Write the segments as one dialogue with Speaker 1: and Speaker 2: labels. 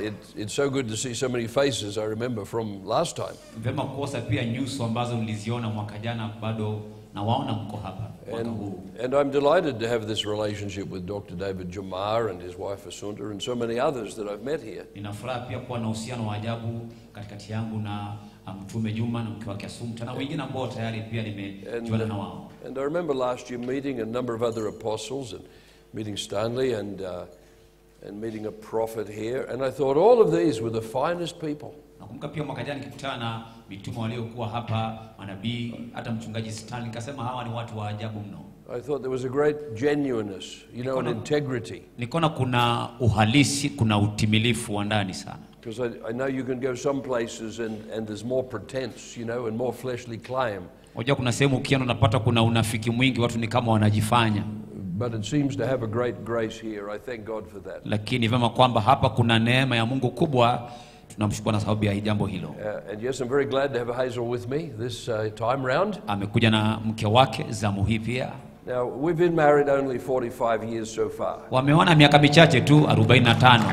Speaker 1: it, it's so good to see so many faces I remember from last time.
Speaker 2: Vema kukosa pia nyuso ambazo mliziona mwaka jana, bado nawaona mko hapa mwaka huu.
Speaker 1: And, and I'm delighted to have this relationship with Dr. David Jamar and his wife Asunta and so many others that I've met here.
Speaker 2: Nina furaha pia kuwa na uhusiano wa ajabu katikati yangu na ah, Mtume Juma na mke wake Asumta na wengine ambao tayari pia nimejuana na wao.
Speaker 1: And I remember last year meeting a number of other apostles and meeting Stanley and, uh, and meeting a prophet here. And I thought all of these were the finest people.
Speaker 2: Nakumbuka pia mwaka jana nikikutana na mitume waliokuwa hapa, manabii, hata mchungaji Stanley, nikasema hawa ni watu wa ajabu mno.
Speaker 1: I thought there was a great genuineness, you know, and
Speaker 2: Econo-
Speaker 1: integrity.
Speaker 2: Nikaona kuna uhalisi, kuna utimilifu wa ndani sana,
Speaker 1: Because I, I know you can go some places and, and there's more pretense, you know, and more fleshly claim.
Speaker 2: unajua kuna sehemu ukienda unapata kuna unafiki mwingi, watu ni kama wanajifanya,
Speaker 1: But it seems to have a great grace here. I thank God for that.
Speaker 2: lakini vyema kwamba hapa kuna neema ya Mungu kubwa. Tunamshukuru na sababu ya jambo hilo.
Speaker 1: Uh, and yes, I'm very glad to have Hazel with me this uh, time round.
Speaker 2: Amekuja na mke wake zamu hii pia,
Speaker 1: Now, we've been married only 45 years so far.
Speaker 2: wameona miaka michache tu 45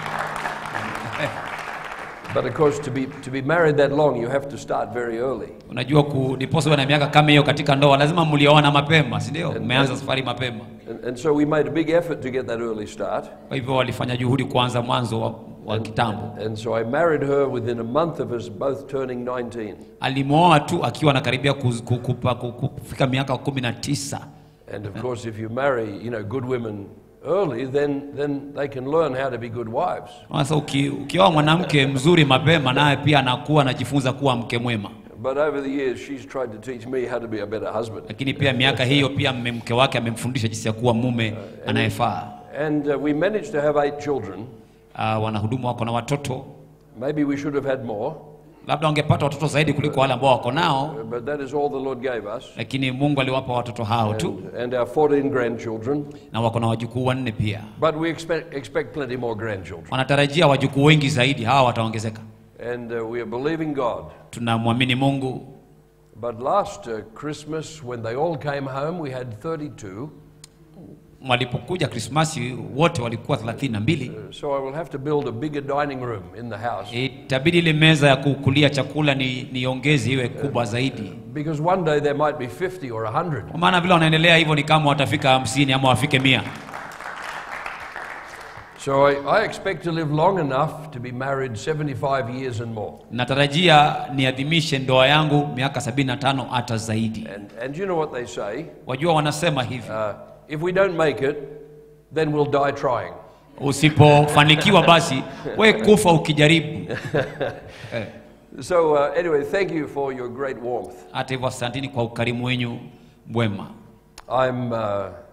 Speaker 1: But of course, to be, to be married that long, you have to start very early.
Speaker 2: Unajua ku- ndiposa uwe na miaka kama hiyo katika ndoa, lazima mlioana mapema, si ndio? Umeanza safari mapema.
Speaker 1: And, and so we made a big effort to get that early start.
Speaker 2: Kwa hivyo walifanya juhudi kuanza mwanzo wa, wa kitambo.
Speaker 1: And so I married her within a month of us both turning 19.
Speaker 2: Alimwoa tu akiwa anakaribia kuz- ku- kupa- ku- ku- kufika miaka kumi na tisa.
Speaker 1: And of course, if you marry, you know, good women early, then, then they can learn how to be good wives.
Speaker 2: Sasa uki, ukioa mwanamke mzuri mapema, naye pia anakuwa anajifunza kuwa mke mwema.
Speaker 1: But over the years, she's tried to teach me how to be a better husband.
Speaker 2: Lakini pia miaka hiyo pia mme- mke wake amemfundisha jinsi ya kuwa mume anayefaa.
Speaker 1: And uh, we managed to have eight children.
Speaker 2: Uh, wanahudumu wako na watoto,
Speaker 1: Maybe we should have had more,
Speaker 2: labda wangepata watoto zaidi kuliko wale ambao wako nao,
Speaker 1: uh, but that is all the Lord gave us.
Speaker 2: lakini Mungu aliwapa watoto hao tu,
Speaker 1: And, and our 14 grandchildren.
Speaker 2: na wako na wajukuu wanne pia.
Speaker 1: But we expect, expect plenty more grandchildren.
Speaker 2: Wanatarajia wajukuu wengi zaidi, hawa wataongezeka.
Speaker 1: And uh, we are believing God.
Speaker 2: Tunamwamini Mungu.
Speaker 1: But last uh, Christmas, when they all came home, we had 32.
Speaker 2: Walipokuja Krismasi wote walikuwa thelathini na mbili.
Speaker 1: Uh, so I will have to build a bigger dining room in the house.
Speaker 2: Itabidi ile meza ya kukulia chakula ni niongeze iwe kubwa zaidi,
Speaker 1: Because one day there might be 50 or 100.
Speaker 2: kwa maana vile wanaendelea hivyo ni kama watafika hamsini ama wafike mia.
Speaker 1: So I, I expect to live long enough to be married 75 years and more.
Speaker 2: Natarajia niadhimishe ndoa yangu miaka sabini na tano hata zaidi.
Speaker 1: And, and you know what they say?
Speaker 2: Wajua wanasema hivi,
Speaker 1: Uh, if we don't make it, then we'll die trying.
Speaker 2: usipofanikiwa basi we kufa ukijaribu. Eh,
Speaker 1: So uh, anyway, thank you for your great warmth.
Speaker 2: Hata hivyo asanteni kwa ukarimu wenyu mwema.
Speaker 1: I'm uh,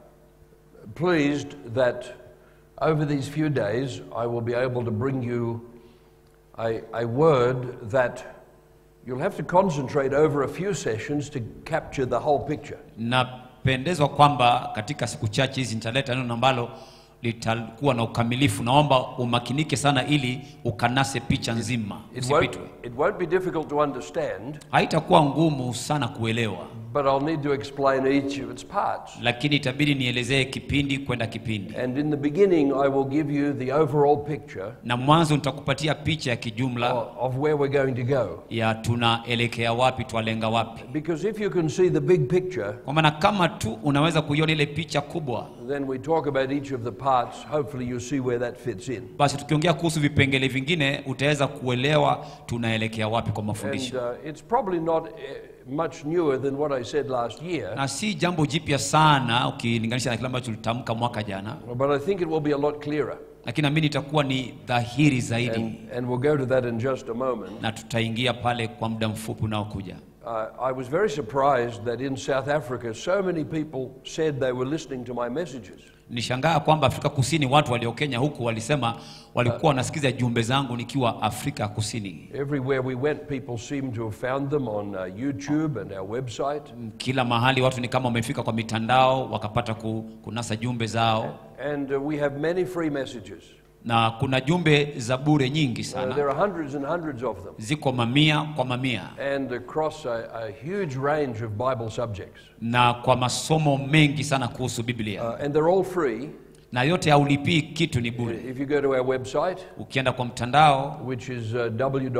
Speaker 1: pleased that over these few days I will be able to bring you a, a word that you'll have to concentrate over a few sessions to capture the whole picture.
Speaker 2: Napendezwa kwamba katika siku chache hizi nitaleta neno ambalo litakuwa na ukamilifu. Naomba umakinike sana ili ukanase picha nzima,
Speaker 1: It won't,
Speaker 2: usipitwe.
Speaker 1: it won't be difficult to understand,
Speaker 2: Haitakuwa ngumu sana kuelewa,
Speaker 1: but I'll need to explain each of its parts.
Speaker 2: lakini itabidi nielezee kipindi kwenda kipindi,
Speaker 1: And in the beginning, I will give you the overall picture
Speaker 2: na mwanzo nitakupatia picha ya kijumla
Speaker 1: of, of where we're going to go.
Speaker 2: ya tunaelekea wapi, twalenga wapi,
Speaker 1: Because if you can see the big picture,
Speaker 2: kwa maana kama tu unaweza kuiona ile picha kubwa,
Speaker 1: then we talk about each of the parts. Hopefully, you see where that fits in.
Speaker 2: basi tukiongea kuhusu vipengele vingine utaweza kuelewa tunaelekea wapi kwa mafundisho.
Speaker 1: And uh, it's probably not uh, much newer than what I said last year,
Speaker 2: na si jambo jipya sana ukilinganisha na kile ambacho tulitamka mwaka jana,
Speaker 1: but I think it will be a lot clearer.
Speaker 2: lakini naamini itakuwa ni dhahiri zaidi,
Speaker 1: And, and we'll go to that in just a moment.
Speaker 2: na tutaingia pale kwa muda mfupi unaokuja.
Speaker 1: Uh, I was very surprised that in South Africa, so many people said they were listening to my messages.
Speaker 2: Nishangaa kwamba Afrika Kusini watu walio Kenya huku walisema walikuwa wanasikiza jumbe zangu nikiwa Afrika Kusini.
Speaker 1: Everywhere we went, people seemed to have found them on uh, YouTube and our website.
Speaker 2: Kila mahali watu ni kama wamefika kwa mitandao wakapata ku, kunasa jumbe zao,
Speaker 1: And uh, we have many free messages.
Speaker 2: na kuna jumbe za bure nyingi
Speaker 1: Uh,
Speaker 2: sana,
Speaker 1: there are hundreds and hundreds of them,
Speaker 2: ziko mamia kwa mamia
Speaker 1: and across a, a huge range of Bible subjects.
Speaker 2: na kwa masomo mengi sana kuhusu Biblia
Speaker 1: Uh, and they're all free.
Speaker 2: na yote haulipii kitu ni bure
Speaker 1: If you go to our website,
Speaker 2: ukienda kwa mtandao
Speaker 1: which is uh,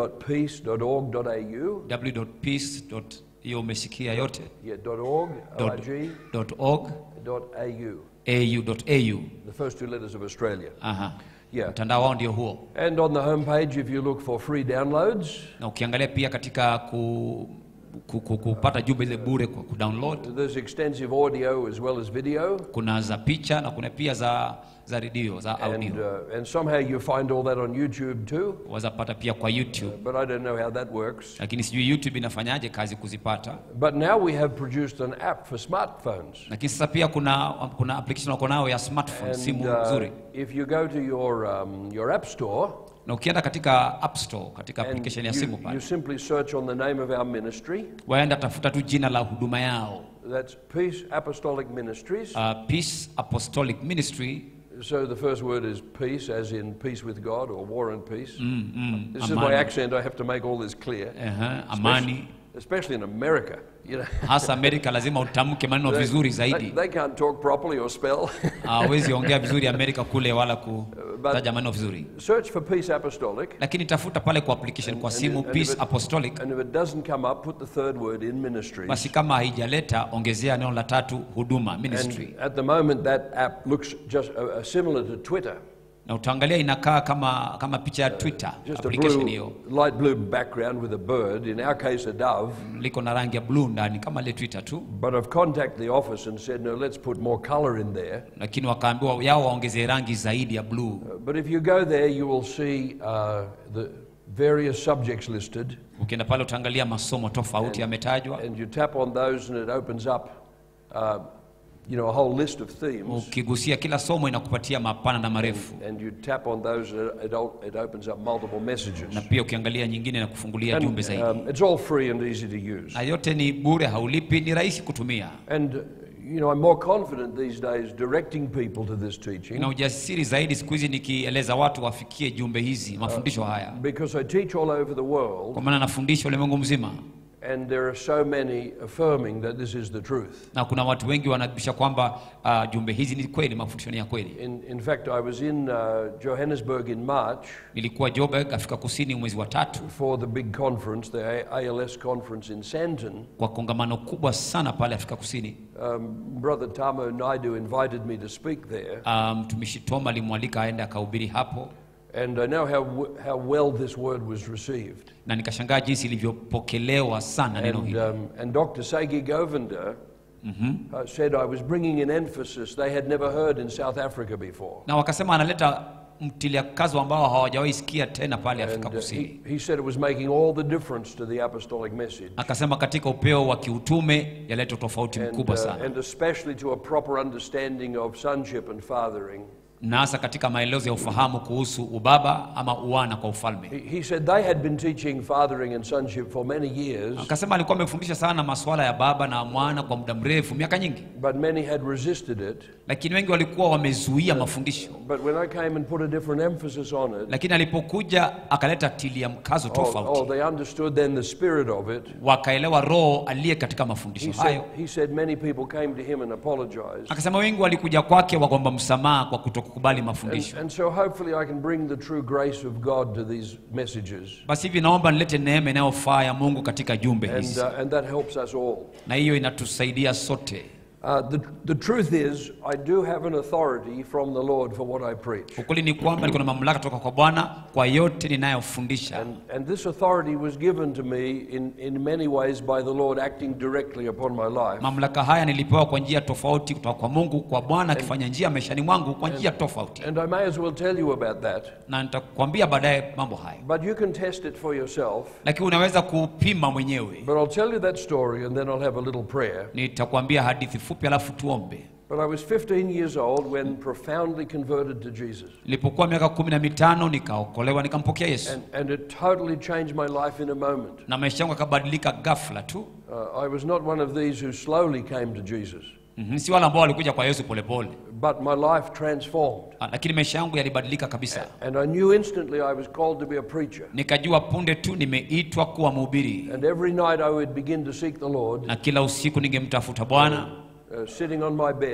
Speaker 1: w.peace.org.au,
Speaker 2: w.peace. hiyo umesikia yote
Speaker 1: yeah, .org,
Speaker 2: Dot-
Speaker 1: org,
Speaker 2: .org
Speaker 1: .au,
Speaker 2: au.au
Speaker 1: the first two letters of Australia.
Speaker 2: Aha.
Speaker 1: Yeah.
Speaker 2: mtandao wao ndio huo
Speaker 1: And on the homepage, if you look for free downloads,
Speaker 2: na ukiangalia pia katika ku, ku, ku, kupata jumbe ile bure kwa kudownload
Speaker 1: there's extensive audio as well as video.
Speaker 2: kuna za picha na kuna pia za za redio za
Speaker 1: And,
Speaker 2: audio
Speaker 1: uh, and somehow you find all that on YouTube too,
Speaker 2: wazapata pia kwa youtube
Speaker 1: but I don't know how that works.
Speaker 2: lakini sijui youtube inafanyaje kazi kuzipata
Speaker 1: But now we have produced an app for smartphones.
Speaker 2: lakini sasa pia kuna kuna application wako nayo ya smartphone
Speaker 1: And
Speaker 2: simu
Speaker 1: uh,
Speaker 2: nzuri
Speaker 1: if you go to your, um, your app store,
Speaker 2: na ukienda katika app store katika
Speaker 1: and
Speaker 2: application ya simu
Speaker 1: you,
Speaker 2: pale
Speaker 1: you simply search on the name of our ministry,
Speaker 2: waenda tafuta tu jina la huduma yao
Speaker 1: that's Peace Apostolic Ministries.
Speaker 2: uh, peace apostolic ministry
Speaker 1: So the first word is peace, as in peace with God or war and peace.
Speaker 2: mm, mm,
Speaker 1: This is my
Speaker 2: amani,
Speaker 1: accent, I have to make all this clear.
Speaker 2: Ehe, amani
Speaker 1: Especially in America, you know.
Speaker 2: hasa amerika lazima utamke maneno
Speaker 1: They,
Speaker 2: vizuri
Speaker 1: they,
Speaker 2: zaidi
Speaker 1: they can't talk properly or spell.
Speaker 2: hawezi ongea vizuri amerika kule wala kutaja maneno vizuri
Speaker 1: Search for Peace Apostolic.
Speaker 2: lakini tafuta pale kwa application kwa
Speaker 1: And-
Speaker 2: simu
Speaker 1: and if
Speaker 2: peace
Speaker 1: it-
Speaker 2: apostolic
Speaker 1: And if it doesn't come up, put the third word in ministries.
Speaker 2: basi kama haijaleta ongezea neno la tatu huduma ministry
Speaker 1: And at the moment, that app looks just uh, uh, similar to Twitter.
Speaker 2: na utaangalia inakaa kama kama picha ya twitter
Speaker 1: Just a
Speaker 2: application
Speaker 1: blue,
Speaker 2: hiyo
Speaker 1: light blue background with a bird. In our case, a dove.
Speaker 2: liko na rangi ya bluu ndani kama ile twitter tu
Speaker 1: But I've contacted the office and said, no, let's put more color in there.
Speaker 2: lakini wakaambiwa yao waongezee rangi zaidi ya bluu
Speaker 1: Uh, but if you go there, you will see uh, the various subjects listed,
Speaker 2: ukienda pale utaangalia masomo tofauti yametajwa
Speaker 1: and you tap on those, and it opens up, uh, you know, a whole list of themes.
Speaker 2: ukigusia kila somo inakupatia mapana na marefu
Speaker 1: And you tap on those, and it, o- it opens up multiple messages.
Speaker 2: na pia ukiangalia nyingine na kufungulia jumbe
Speaker 1: And,
Speaker 2: zaidi
Speaker 1: um, it's all free and easy to use.
Speaker 2: na yote ni bure haulipi ni rahisi kutumia
Speaker 1: And, uh, you know, I'm more confident these days directing people to this teaching
Speaker 2: na ujasiri zaidi siku hizi nikieleza watu wafikie jumbe hizi mafundisho haya
Speaker 1: because I teach all over the world,
Speaker 2: kwa maana nafundisha ulimwengu mzima
Speaker 1: and there are so many affirming that this is the truth.
Speaker 2: na kuna watu wengi wanadhibitisha kwamba uh, jumbe hizi ni kweli mafundisho ni ya kweli
Speaker 1: In, in fact, I was in uh, Johannesburg in March
Speaker 2: nilikuwa joburg afrika kusini mwezi wa tatu
Speaker 1: for the big conference, the A- ALS conference in Sandton.
Speaker 2: kwa kongamano kubwa sana pale afrika kusini
Speaker 1: Um, Brother Tamo Naidu invited me to speak there,
Speaker 2: Ah, mtumishi um, tom alimwalika aende akahubiri hapo
Speaker 1: and I know how, w- how well this word was received.
Speaker 2: na nikashangaa jinsi ilivyopokelewa sana neno
Speaker 1: And,
Speaker 2: hili
Speaker 1: um, and Dr. Sagi Govinda uh, said I was bringing an emphasis they had never heard in South Africa before.
Speaker 2: na wakasema analeta mtiliakazo ambao hawajawahi sikia tena pale
Speaker 1: And
Speaker 2: afrika
Speaker 1: uh,
Speaker 2: kusini
Speaker 1: he, he said it was making all the difference to the apostolic message.
Speaker 2: akasema katika upeo wa kiutume yaleta tofauti
Speaker 1: And,
Speaker 2: mkubwa
Speaker 1: uh,
Speaker 2: sana
Speaker 1: and especially to a proper understanding of sonship and fathering.
Speaker 2: na hasa katika maelezo ya ufahamu kuhusu ubaba ama uwana kwa ufalme
Speaker 1: He, he said they had been teaching fathering and sonship for many years,
Speaker 2: akasema alikuwa amefundisha sana masuala ya baba na mwana kwa muda mrefu miaka nyingi
Speaker 1: but many had resisted it.
Speaker 2: lakini wengi walikuwa wamezuia mafundisho
Speaker 1: But when I came and put a different emphasis on it,
Speaker 2: lakini alipokuja akaleta tilia mkazo
Speaker 1: oh,
Speaker 2: tofauti
Speaker 1: oh, they understood then the spirit of it.
Speaker 2: wakaelewa roho aliye katika mafundisho
Speaker 1: He said,
Speaker 2: hayo
Speaker 1: he said many people came to him and apologized.
Speaker 2: akasema wengi walikuja kwake wakomba msamaha kwa kutokukubali
Speaker 1: And,
Speaker 2: mafundisho
Speaker 1: and so hopefully I can bring the true grace of God to these messages.
Speaker 2: basi hivi naomba nilete neema inayofaa ya mungu katika jumbe
Speaker 1: And,
Speaker 2: hizi
Speaker 1: uh, and that helps us all.
Speaker 2: na hiyo inatusaidia sote
Speaker 1: Uh, the, the truth is, I do have an authority from the Lord for what I preach.
Speaker 2: ukweli ni kwamba niko na mamlaka toka kwa bwana kwa yote ninayofundisha
Speaker 1: And, and this authority was given to me in, in many ways by the Lord acting directly upon my life.
Speaker 2: mamlaka haya nilipewa kwa njia tofauti kutoka kwa mungu kwa bwana akifanya njia maishani mwangu kwa njia tofauti
Speaker 1: And I may as well tell you about that.
Speaker 2: na nitakwambia baadaye mambo haya
Speaker 1: But you can test it for yourself.
Speaker 2: lakini unaweza kupima mwenyewe
Speaker 1: But I'll tell you that story and then I'll have a little prayer.
Speaker 2: nitakwambia hadithi fupi alafu tuombe
Speaker 1: But I was 15 years old when profoundly converted to Jesus.
Speaker 2: nilipokuwa miaka kumi na mitano nikaokolewa nikampokea yesu
Speaker 1: And, and it totally changed my life in a moment.
Speaker 2: na maisha yangu yakabadilika ghafla tu
Speaker 1: Uh, I was not one of these who slowly came to Jesus,
Speaker 2: mm-hmm. si wale ambao walikuja kwa yesu polepole
Speaker 1: but my life transformed.
Speaker 2: Ah, lakini maisha yangu yalibadilika kabisa
Speaker 1: And I knew instantly I was called to be a preacher.
Speaker 2: nikajua punde tu nimeitwa kuwa mhubiri
Speaker 1: And every night I would begin to seek the Lord,
Speaker 2: na kila usiku ningemtafuta bwana
Speaker 1: uh, sitting on my bed,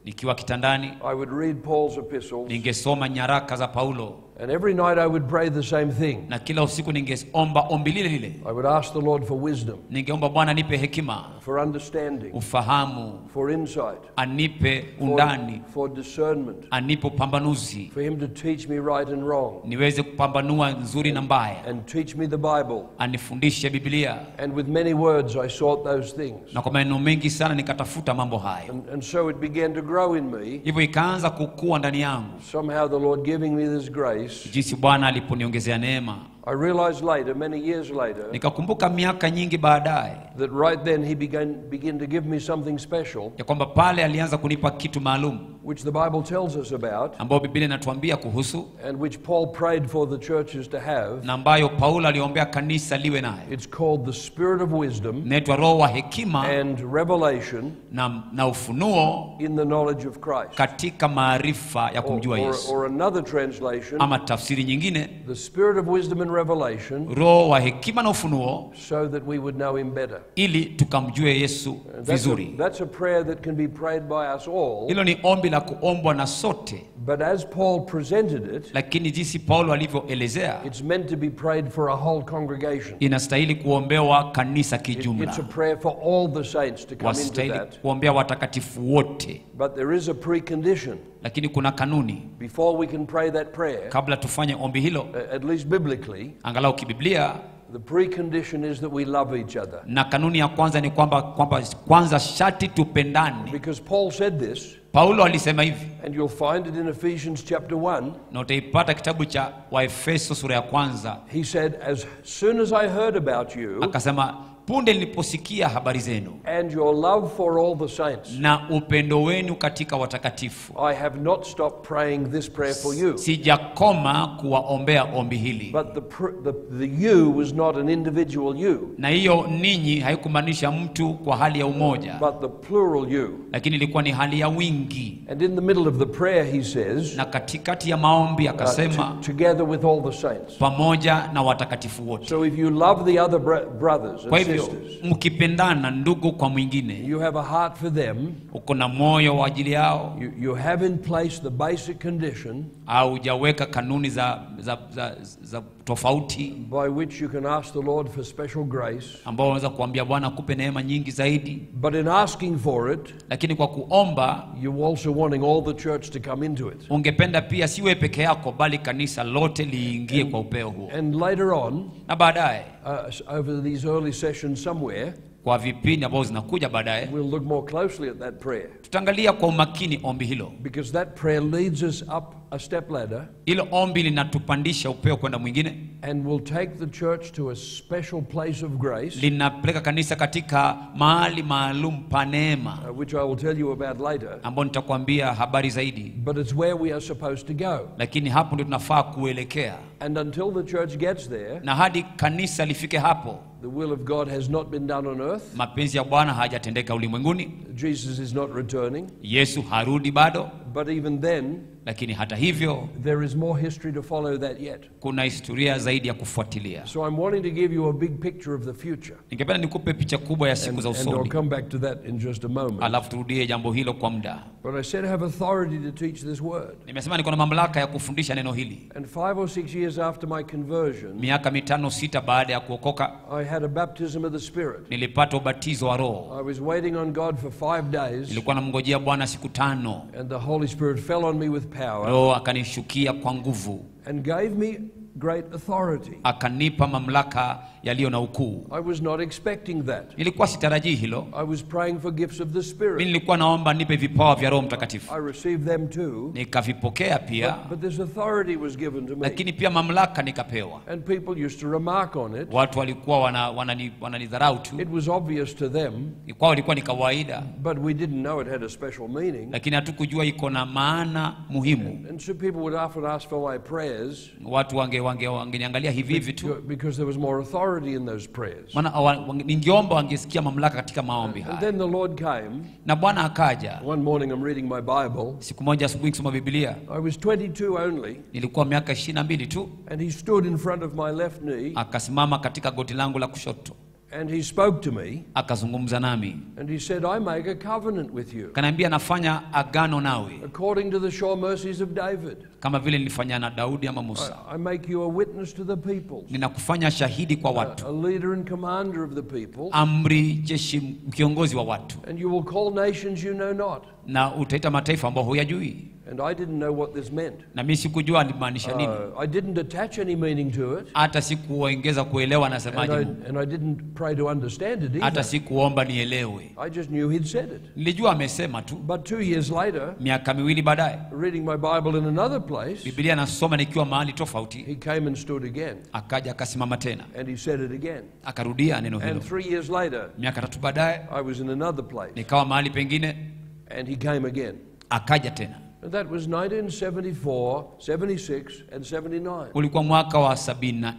Speaker 2: nikiwa kitandani
Speaker 1: I would read Paul's epistles,
Speaker 2: ningesoma nyaraka za paulo
Speaker 1: and every night I would pray the same thing.
Speaker 2: na kila usiku ningeomba ombi lile lile
Speaker 1: I would ask the Lord for wisdom,
Speaker 2: ningeomba bwana nipe hekima
Speaker 1: for understanding,
Speaker 2: ufahamu
Speaker 1: for insight,
Speaker 2: anipe
Speaker 1: for,
Speaker 2: undani
Speaker 1: for discernment,
Speaker 2: anipe upambanuzi
Speaker 1: for Him to teach me right and wrong,
Speaker 2: niweze kupambanua nzuri na mbaya
Speaker 1: and teach me the Bible.
Speaker 2: anifundishe biblia
Speaker 1: And with many words I sought those things.
Speaker 2: na kwa maneno mengi sana nikatafuta mambo hayo
Speaker 1: And, and so it began to grow in me.
Speaker 2: hivyo ikaanza kukua ndani yangu
Speaker 1: Somehow the Lord giving me this grace.
Speaker 2: jinsi bwana aliponiongezea neema
Speaker 1: I realized later, many years later,
Speaker 2: nikakumbuka miaka nyingi baadaye
Speaker 1: that right then He began, began to give me something special,
Speaker 2: ya kwamba pale alianza kunipa kitu maalum
Speaker 1: which the Bible tells us about,
Speaker 2: ambayo biblia inatuambia kuhusu
Speaker 1: and which Paul prayed for the churches to have.
Speaker 2: na ambayo paulo aliombea kanisa liwe nayo
Speaker 1: It's called the Spirit of Wisdom
Speaker 2: inaitwa roho wa hekima
Speaker 1: and Revelation
Speaker 2: na, na ufunuo
Speaker 1: in the knowledge of Christ.
Speaker 2: katika maarifa ya
Speaker 1: Or,
Speaker 2: kumjua
Speaker 1: or,
Speaker 2: yesu
Speaker 1: or another translation,
Speaker 2: ama tafsiri nyingine
Speaker 1: the Spirit of Wisdom and Revelation,
Speaker 2: roho wa hekima na ufunuo
Speaker 1: so that we would know Him better.
Speaker 2: ili tukamjue yesu
Speaker 1: And That's a,
Speaker 2: vizuri
Speaker 1: that's a prayer that can be prayed by us all.
Speaker 2: hilo ni ombi la kuombwa na sote
Speaker 1: But as Paul presented it,
Speaker 2: lakini jinsi paulo alivyoelezea
Speaker 1: it's meant to be prayed for a whole congregation.
Speaker 2: inastahili kuombewa kanisa
Speaker 1: It-
Speaker 2: kijumla
Speaker 1: it's a prayer for all the saints to come into
Speaker 2: wastahili
Speaker 1: that.
Speaker 2: kuombea watakatifu wote
Speaker 1: But there is a precondition.
Speaker 2: lakini kuna kanuni
Speaker 1: Before we can pray that prayer,
Speaker 2: kabla tufanye ombi hilo
Speaker 1: a- at least biblically,
Speaker 2: angalau kibiblia
Speaker 1: the precondition is that we love each other.
Speaker 2: na kanuni ya kwanza ni kwamba kwamba kwanza shati tupendane
Speaker 1: Because Paul said this,
Speaker 2: paulo alisema hivi
Speaker 1: and you'll find it in Ephesians chapter 1.
Speaker 2: na utaipata kitabu cha waefeso sura ya kwanza
Speaker 1: He said, As soon as I heard about you
Speaker 2: akasema punde niliposikia habari zenu
Speaker 1: and your love for all the saints,
Speaker 2: na upendo wenu katika watakatifu
Speaker 1: I have not stopped praying this prayer for you.
Speaker 2: sijakoma kuwaombea ombi hili
Speaker 1: But the, pr- the, the you was not an individual you,
Speaker 2: na hiyo ninyi haikumaanisha mtu kwa hali ya umoja
Speaker 1: but the plural you.
Speaker 2: lakini ilikuwa ni hali ya wingi
Speaker 1: And in the middle of the prayer, he says,
Speaker 2: na katikati ya maombi
Speaker 1: uh,
Speaker 2: akasema
Speaker 1: to- together with all the saints.
Speaker 2: pamoja na watakatifu wote
Speaker 1: So if you love the other br- brothers
Speaker 2: kwa
Speaker 1: and
Speaker 2: hivyo
Speaker 1: sisters,
Speaker 2: mkipendana ndugu kwa mwingine
Speaker 1: you have a heart for them,
Speaker 2: uko na moyo wa ajili yao
Speaker 1: you, you have in place the basic condition
Speaker 2: au hujaweka kanuni za, za, za, za tofauti
Speaker 1: by which you can ask the Lord for special grace.
Speaker 2: ambao unaweza kuambia bwana akupe neema nyingi zaidi
Speaker 1: But in asking for it,
Speaker 2: lakini kwa kuomba
Speaker 1: you're also wanting all the church to come into it.
Speaker 2: ungependa pia siwe peke yako bali kanisa lote liingie kwa upeo huo
Speaker 1: And later on,
Speaker 2: na baadaye
Speaker 1: uh, s- over these early sessions somewhere,
Speaker 2: kwa vipindi ambavyo zinakuja baadaye
Speaker 1: we'll look more closely at that prayer.
Speaker 2: tutaangalia kwa umakini ombi hilo
Speaker 1: Because that prayer leads us up a step ladder
Speaker 2: hilo ombi linatupandisha upeo kwenda mwingine
Speaker 1: and will take the church to a special place of grace,
Speaker 2: linapeleka kanisa katika mahali maalum pa neema
Speaker 1: uh, which I will tell you about later.
Speaker 2: ambao nitakwambia habari zaidi
Speaker 1: But it's where we are supposed to go.
Speaker 2: lakini hapo ndio tunafaa kuelekea
Speaker 1: And until the church gets there,
Speaker 2: na hadi kanisa lifike hapo
Speaker 1: the will of God has not been done on earth.
Speaker 2: mapenzi ya bwana hajatendeka ulimwenguni
Speaker 1: Jesus is not returning.
Speaker 2: yesu harudi bado
Speaker 1: But even then,
Speaker 2: lakini hata hivyo
Speaker 1: there is more history to follow that yet.
Speaker 2: kuna historia zaidi ya kufuatilia
Speaker 1: So I'm wanting to give you a big picture of the future.
Speaker 2: ningependa nikupe picha kubwa ya siku
Speaker 1: And,
Speaker 2: za
Speaker 1: and I'll
Speaker 2: usoni
Speaker 1: come back to that in just a moment.
Speaker 2: alafu turudie jambo hilo kwa muda
Speaker 1: But I said I have authority to teach this word.
Speaker 2: nimesema niko na mamlaka ya kufundisha neno hili
Speaker 1: And five or six years after my conversion,
Speaker 2: miaka mitano sita baada ya kuokoka
Speaker 1: I had a baptism of the Spirit.
Speaker 2: nilipata ubatizo wa roho
Speaker 1: I was waiting on God for five days,
Speaker 2: nilikuwa namngojea bwana siku tano
Speaker 1: and the Holy Spirit fell on me with power
Speaker 2: roho akanishukia kwa nguvu
Speaker 1: and gave me great authority.
Speaker 2: akanipa mamlaka yaliyo na ukuu
Speaker 1: I was not expecting that.
Speaker 2: nilikuwa sitarajii hilo
Speaker 1: I was praying for gifts of the
Speaker 2: mi
Speaker 1: Spirit.
Speaker 2: nilikuwa naomba nipe vipawa vya roho mtakatifu
Speaker 1: I received them too,
Speaker 2: nikavipokea pia
Speaker 1: but this authority was given to me.
Speaker 2: lakini pia mamlaka nikapewa
Speaker 1: And people used to remark on it.
Speaker 2: watu walikuwa wananidharau wana, wanani- wananidharau tu
Speaker 1: It was obvious to them,
Speaker 2: kwao ilikuwa ni kawaida
Speaker 1: but we didn't know it had a special meaning.
Speaker 2: lakini hatukujua iko na maana muhimu
Speaker 1: And so people would often ask for my prayers
Speaker 2: watu wange, wange, wangeniangalia hivi hivi tu
Speaker 1: because there was more authority in those prayers.
Speaker 2: maana wa- wange- ningeomba wangesikia mamlaka katika maombi
Speaker 1: And
Speaker 2: haya
Speaker 1: then the Lord came.
Speaker 2: na bwana akaja
Speaker 1: One morning I'm reading my Bible.
Speaker 2: siku moja asubuhi kusoma biblia
Speaker 1: I was 22 only,
Speaker 2: nilikuwa miaka ishirini na mbili tu
Speaker 1: and he stood in front of my left knee,
Speaker 2: akasimama katika goti langu la kushoto
Speaker 1: And he spoke to me
Speaker 2: akazungumza nami
Speaker 1: and he said, I make a covenant with you
Speaker 2: kanaambia nafanya agano nawe
Speaker 1: according to the sure mercies of David.
Speaker 2: kama vile nilifanya na daudi ama musa
Speaker 1: I, I make you a witness to the people,
Speaker 2: ninakufanya shahidi kwa
Speaker 1: a,
Speaker 2: watu
Speaker 1: a leader and commander of the people,
Speaker 2: amri jeshi kiongozi wa watu
Speaker 1: and you will call nations you know not.
Speaker 2: na utaita mataifa ambao huyajui
Speaker 1: And I didn't know what this meant.
Speaker 2: na mi sikujua alimaanisha nini
Speaker 1: Uh, I didn't attach any meaning to it,
Speaker 2: hata sikuongeza kuelewa
Speaker 1: and
Speaker 2: anasemaje
Speaker 1: I,
Speaker 2: Mungu.
Speaker 1: and I didn't pray to understand it
Speaker 2: hata
Speaker 1: either.
Speaker 2: sikuomba nielewe
Speaker 1: I just knew he'd said it.
Speaker 2: nilijua amesema tu
Speaker 1: But two years later,
Speaker 2: miaka miwili baadaye
Speaker 1: reading my Bible in another place,
Speaker 2: bibilia nasoma nikiwa mahali tofauti
Speaker 1: he came and stood again,
Speaker 2: akaja akasimama tena
Speaker 1: and he said it again.
Speaker 2: akarudia neno hilo
Speaker 1: And three years later,
Speaker 2: miaka tatu baadaye
Speaker 1: I was in another place,
Speaker 2: nikawa mahali pengine
Speaker 1: and he came again.
Speaker 2: akaja tena
Speaker 1: And that was 1974, 76, and 79.
Speaker 2: ulikuwa mwaka wa 74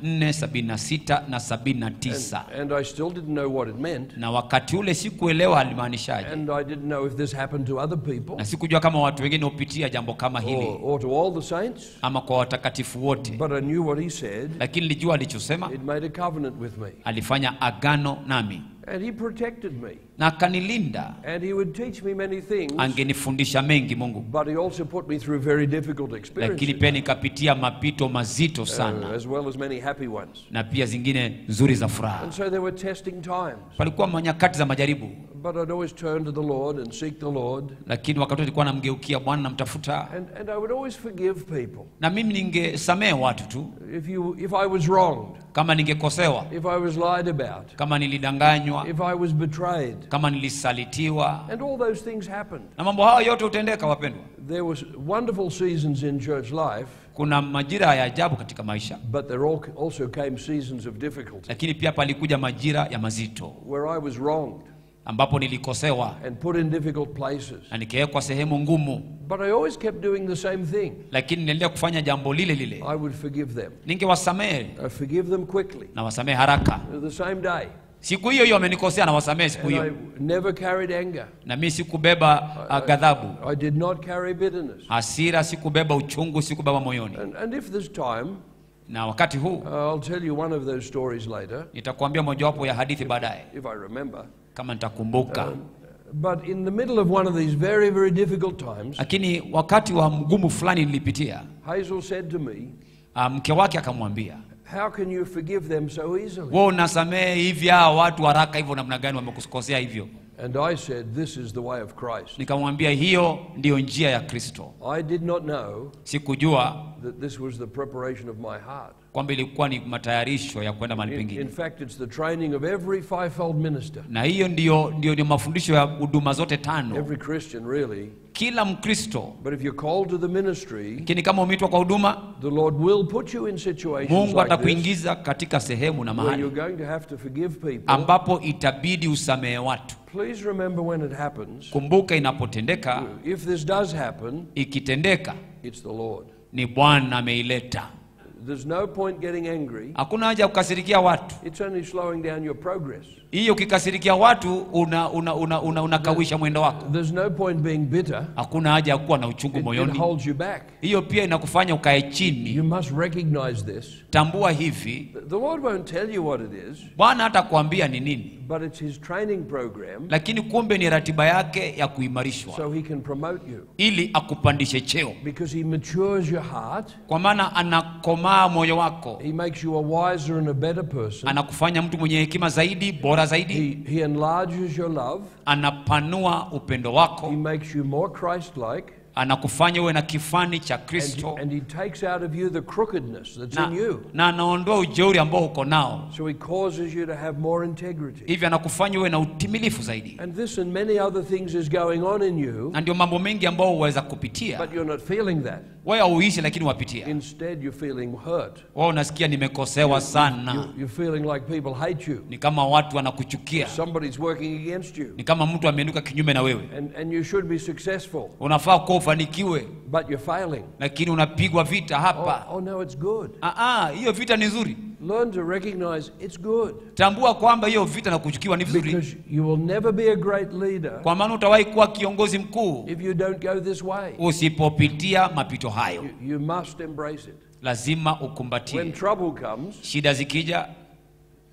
Speaker 2: 76 na 79
Speaker 1: And, and I still didn't know what it meant,
Speaker 2: na wakati ule sikuelewa alimaanishaje
Speaker 1: and I didn't know if this happened to other people
Speaker 2: na sikujua kama watu wengine hupitia jambo kama
Speaker 1: or,
Speaker 2: hili
Speaker 1: or to all the saints,
Speaker 2: ama kwa watakatifu wote
Speaker 1: but I knew what he said.
Speaker 2: lakini nilijua alichosema
Speaker 1: It made a covenant with me,
Speaker 2: alifanya agano nami
Speaker 1: and he protected me,
Speaker 2: na akanilinda
Speaker 1: and he would teach me many things,
Speaker 2: angenifundisha mengi mungu
Speaker 1: but he also put me through very difficult
Speaker 2: lakini
Speaker 1: experiences,
Speaker 2: pia nikapitia mapito mazito
Speaker 1: uh,
Speaker 2: sana
Speaker 1: as well as many happy ones.
Speaker 2: na pia zingine nzuri za furaha
Speaker 1: And so there were testing times,
Speaker 2: palikuwa manyakati za majaribu
Speaker 1: but I'd always turn to the Lord and seek the Lord,
Speaker 2: lakini wakati wote nilikuwa namgeukia bwana namtafuta
Speaker 1: and, and I would always forgive people.
Speaker 2: na mimi ningesamehe watu tu
Speaker 1: If, you, if I was wronged,
Speaker 2: kama ningekosewa
Speaker 1: if I was lied about,
Speaker 2: kama nilidanganywa
Speaker 1: if I was betrayed,
Speaker 2: kama nilisalitiwa
Speaker 1: and all those things happened.
Speaker 2: na mambo hayo yote hutendeka wapendwa
Speaker 1: There was wonderful seasons in church life,
Speaker 2: kuna majira ya ajabu katika maisha
Speaker 1: but there al- also came seasons of difficulty
Speaker 2: lakini pia palikuja majira ya mazito
Speaker 1: where I was wronged
Speaker 2: ambapo nilikosewa
Speaker 1: and put in difficult places.
Speaker 2: na nikawekwa sehemu ngumu
Speaker 1: But I always kept doing the same thing.
Speaker 2: lakini niliendelea kufanya jambo lile lile
Speaker 1: I would forgive them.
Speaker 2: ningewasamehe
Speaker 1: I forgive them quickly,
Speaker 2: na wasamehe haraka
Speaker 1: the same day.
Speaker 2: siku hiyo hiyo wamenikosea na wasamehe siku
Speaker 1: And I
Speaker 2: hiyo
Speaker 1: never carried anger.
Speaker 2: na mi sikubeba uh, ghadhabu
Speaker 1: I did not carry bitterness.
Speaker 2: hasira sikubeba uchungu sikubeba moyoni
Speaker 1: And, and if there's time,
Speaker 2: na wakati huu
Speaker 1: uh, I'll tell you one of those stories later,
Speaker 2: nitakuambia mojawapo ya hadithi baadaye
Speaker 1: if I remember.
Speaker 2: kama nitakumbuka
Speaker 1: But in the middle of one of these very, very difficult times,
Speaker 2: lakini wakati wa mgumu fulani nilipitia
Speaker 1: Hazel said to me,
Speaker 2: uh, mke wake akamwambia
Speaker 1: How can you forgive them so easily?
Speaker 2: wewe unasamehe hivi hawa watu haraka hivyo namna gani wamekukosea hivyo
Speaker 1: And I said, This is the way of Christ.
Speaker 2: nikamwambia hiyo ndiyo njia ya kristo
Speaker 1: I did not know
Speaker 2: sikujua
Speaker 1: that this was the preparation of my heart.
Speaker 2: kwamba ilikuwa ni matayarisho ya kwenda mahali
Speaker 1: In, in
Speaker 2: pengine
Speaker 1: fact, it's the training of every fivefold minister,
Speaker 2: na hiyo ndiyo, ndiyo, ndiyo mafundisho ya huduma zote tano
Speaker 1: every Christian, really.
Speaker 2: kila mkristo
Speaker 1: But if you're called to the ministry,
Speaker 2: lakini kama umeitwa kwa huduma
Speaker 1: the Lord will put you in situations
Speaker 2: mungu
Speaker 1: like this
Speaker 2: atakuingiza katika sehemu na
Speaker 1: where
Speaker 2: mahali
Speaker 1: you're going to have to forgive people.
Speaker 2: ambapo itabidi usamehe watu
Speaker 1: Please remember when it happens,
Speaker 2: kumbuka inapotendeka
Speaker 1: if this does happen,
Speaker 2: ikitendeka
Speaker 1: it's the Lord.
Speaker 2: ni bwana ameileta
Speaker 1: There's no point getting angry.
Speaker 2: hakuna haja ya kukasirikia watu
Speaker 1: It's only slowing down your progress.
Speaker 2: hiyo ukikasirikia watu unakawisha una, una, una, unakawisha mwendo wako
Speaker 1: There's no point being bitter.
Speaker 2: hakuna haja ya kuwa na uchungu
Speaker 1: It, it
Speaker 2: moyoni
Speaker 1: holds you back.
Speaker 2: hiyo pia inakufanya ukae chini
Speaker 1: You must recognize this.
Speaker 2: tambua hivi
Speaker 1: The the Lord won't tell you what it is,
Speaker 2: bwana hata kuambia ni nini
Speaker 1: but it's His training program
Speaker 2: lakini kumbe ni ratiba yake ya kuimarishwa
Speaker 1: so He can promote you.
Speaker 2: ili akupandishe cheo
Speaker 1: Because He matures your heart,
Speaker 2: kwa maana anakomaa moyo wako
Speaker 1: He makes you a wiser and a better person.
Speaker 2: anakufanya mtu mwenye hekima zaidi bora zaidi
Speaker 1: He, he enlarges your love,
Speaker 2: anapanua upendo
Speaker 1: He
Speaker 2: wako
Speaker 1: makes you more Christ like,
Speaker 2: anakufanya uwe na kifani cha
Speaker 1: and,
Speaker 2: kristo
Speaker 1: and He takes out of you the crookedness that's
Speaker 2: na,
Speaker 1: in you.
Speaker 2: na anaondoa ujeuri ambao uko nao
Speaker 1: So He causes you to have more integrity.
Speaker 2: hivi anakufanya uwe na utimilifu zaidi
Speaker 1: And this and many other things is going on in you,
Speaker 2: na ndio mambo mengi ambao uweza kupitia
Speaker 1: but you're not feeling that.
Speaker 2: wewe hauishi lakini wapitia
Speaker 1: Instead, you're feeling hurt.
Speaker 2: wewe unasikia nimekosewa sana
Speaker 1: You- You're feeling like people hate you.
Speaker 2: ni kama watu wanakuchukia
Speaker 1: Somebody's working against you.
Speaker 2: ni kama mtu ameinuka kinyume na wewe
Speaker 1: And, and you should be successful,
Speaker 2: unafaa kuwa ufanikiwe
Speaker 1: but you're failing.
Speaker 2: lakini unapigwa vita hapa
Speaker 1: Oh, oh no, it's good.
Speaker 2: Ah, ah, hiyo vita ni nzuri
Speaker 1: Learn to recognize it's good.
Speaker 2: tambua kwamba hiyo vita na kuchukiwa ni vizuri
Speaker 1: Because you will never be a great leader
Speaker 2: kwa maana utawahi kuwa kiongozi mkuu
Speaker 1: if you don't go this way.
Speaker 2: usipopitia mapito hayo
Speaker 1: You, you must embrace it.
Speaker 2: lazima
Speaker 1: When
Speaker 2: ukumbatie
Speaker 1: trouble comes,
Speaker 2: shida zikija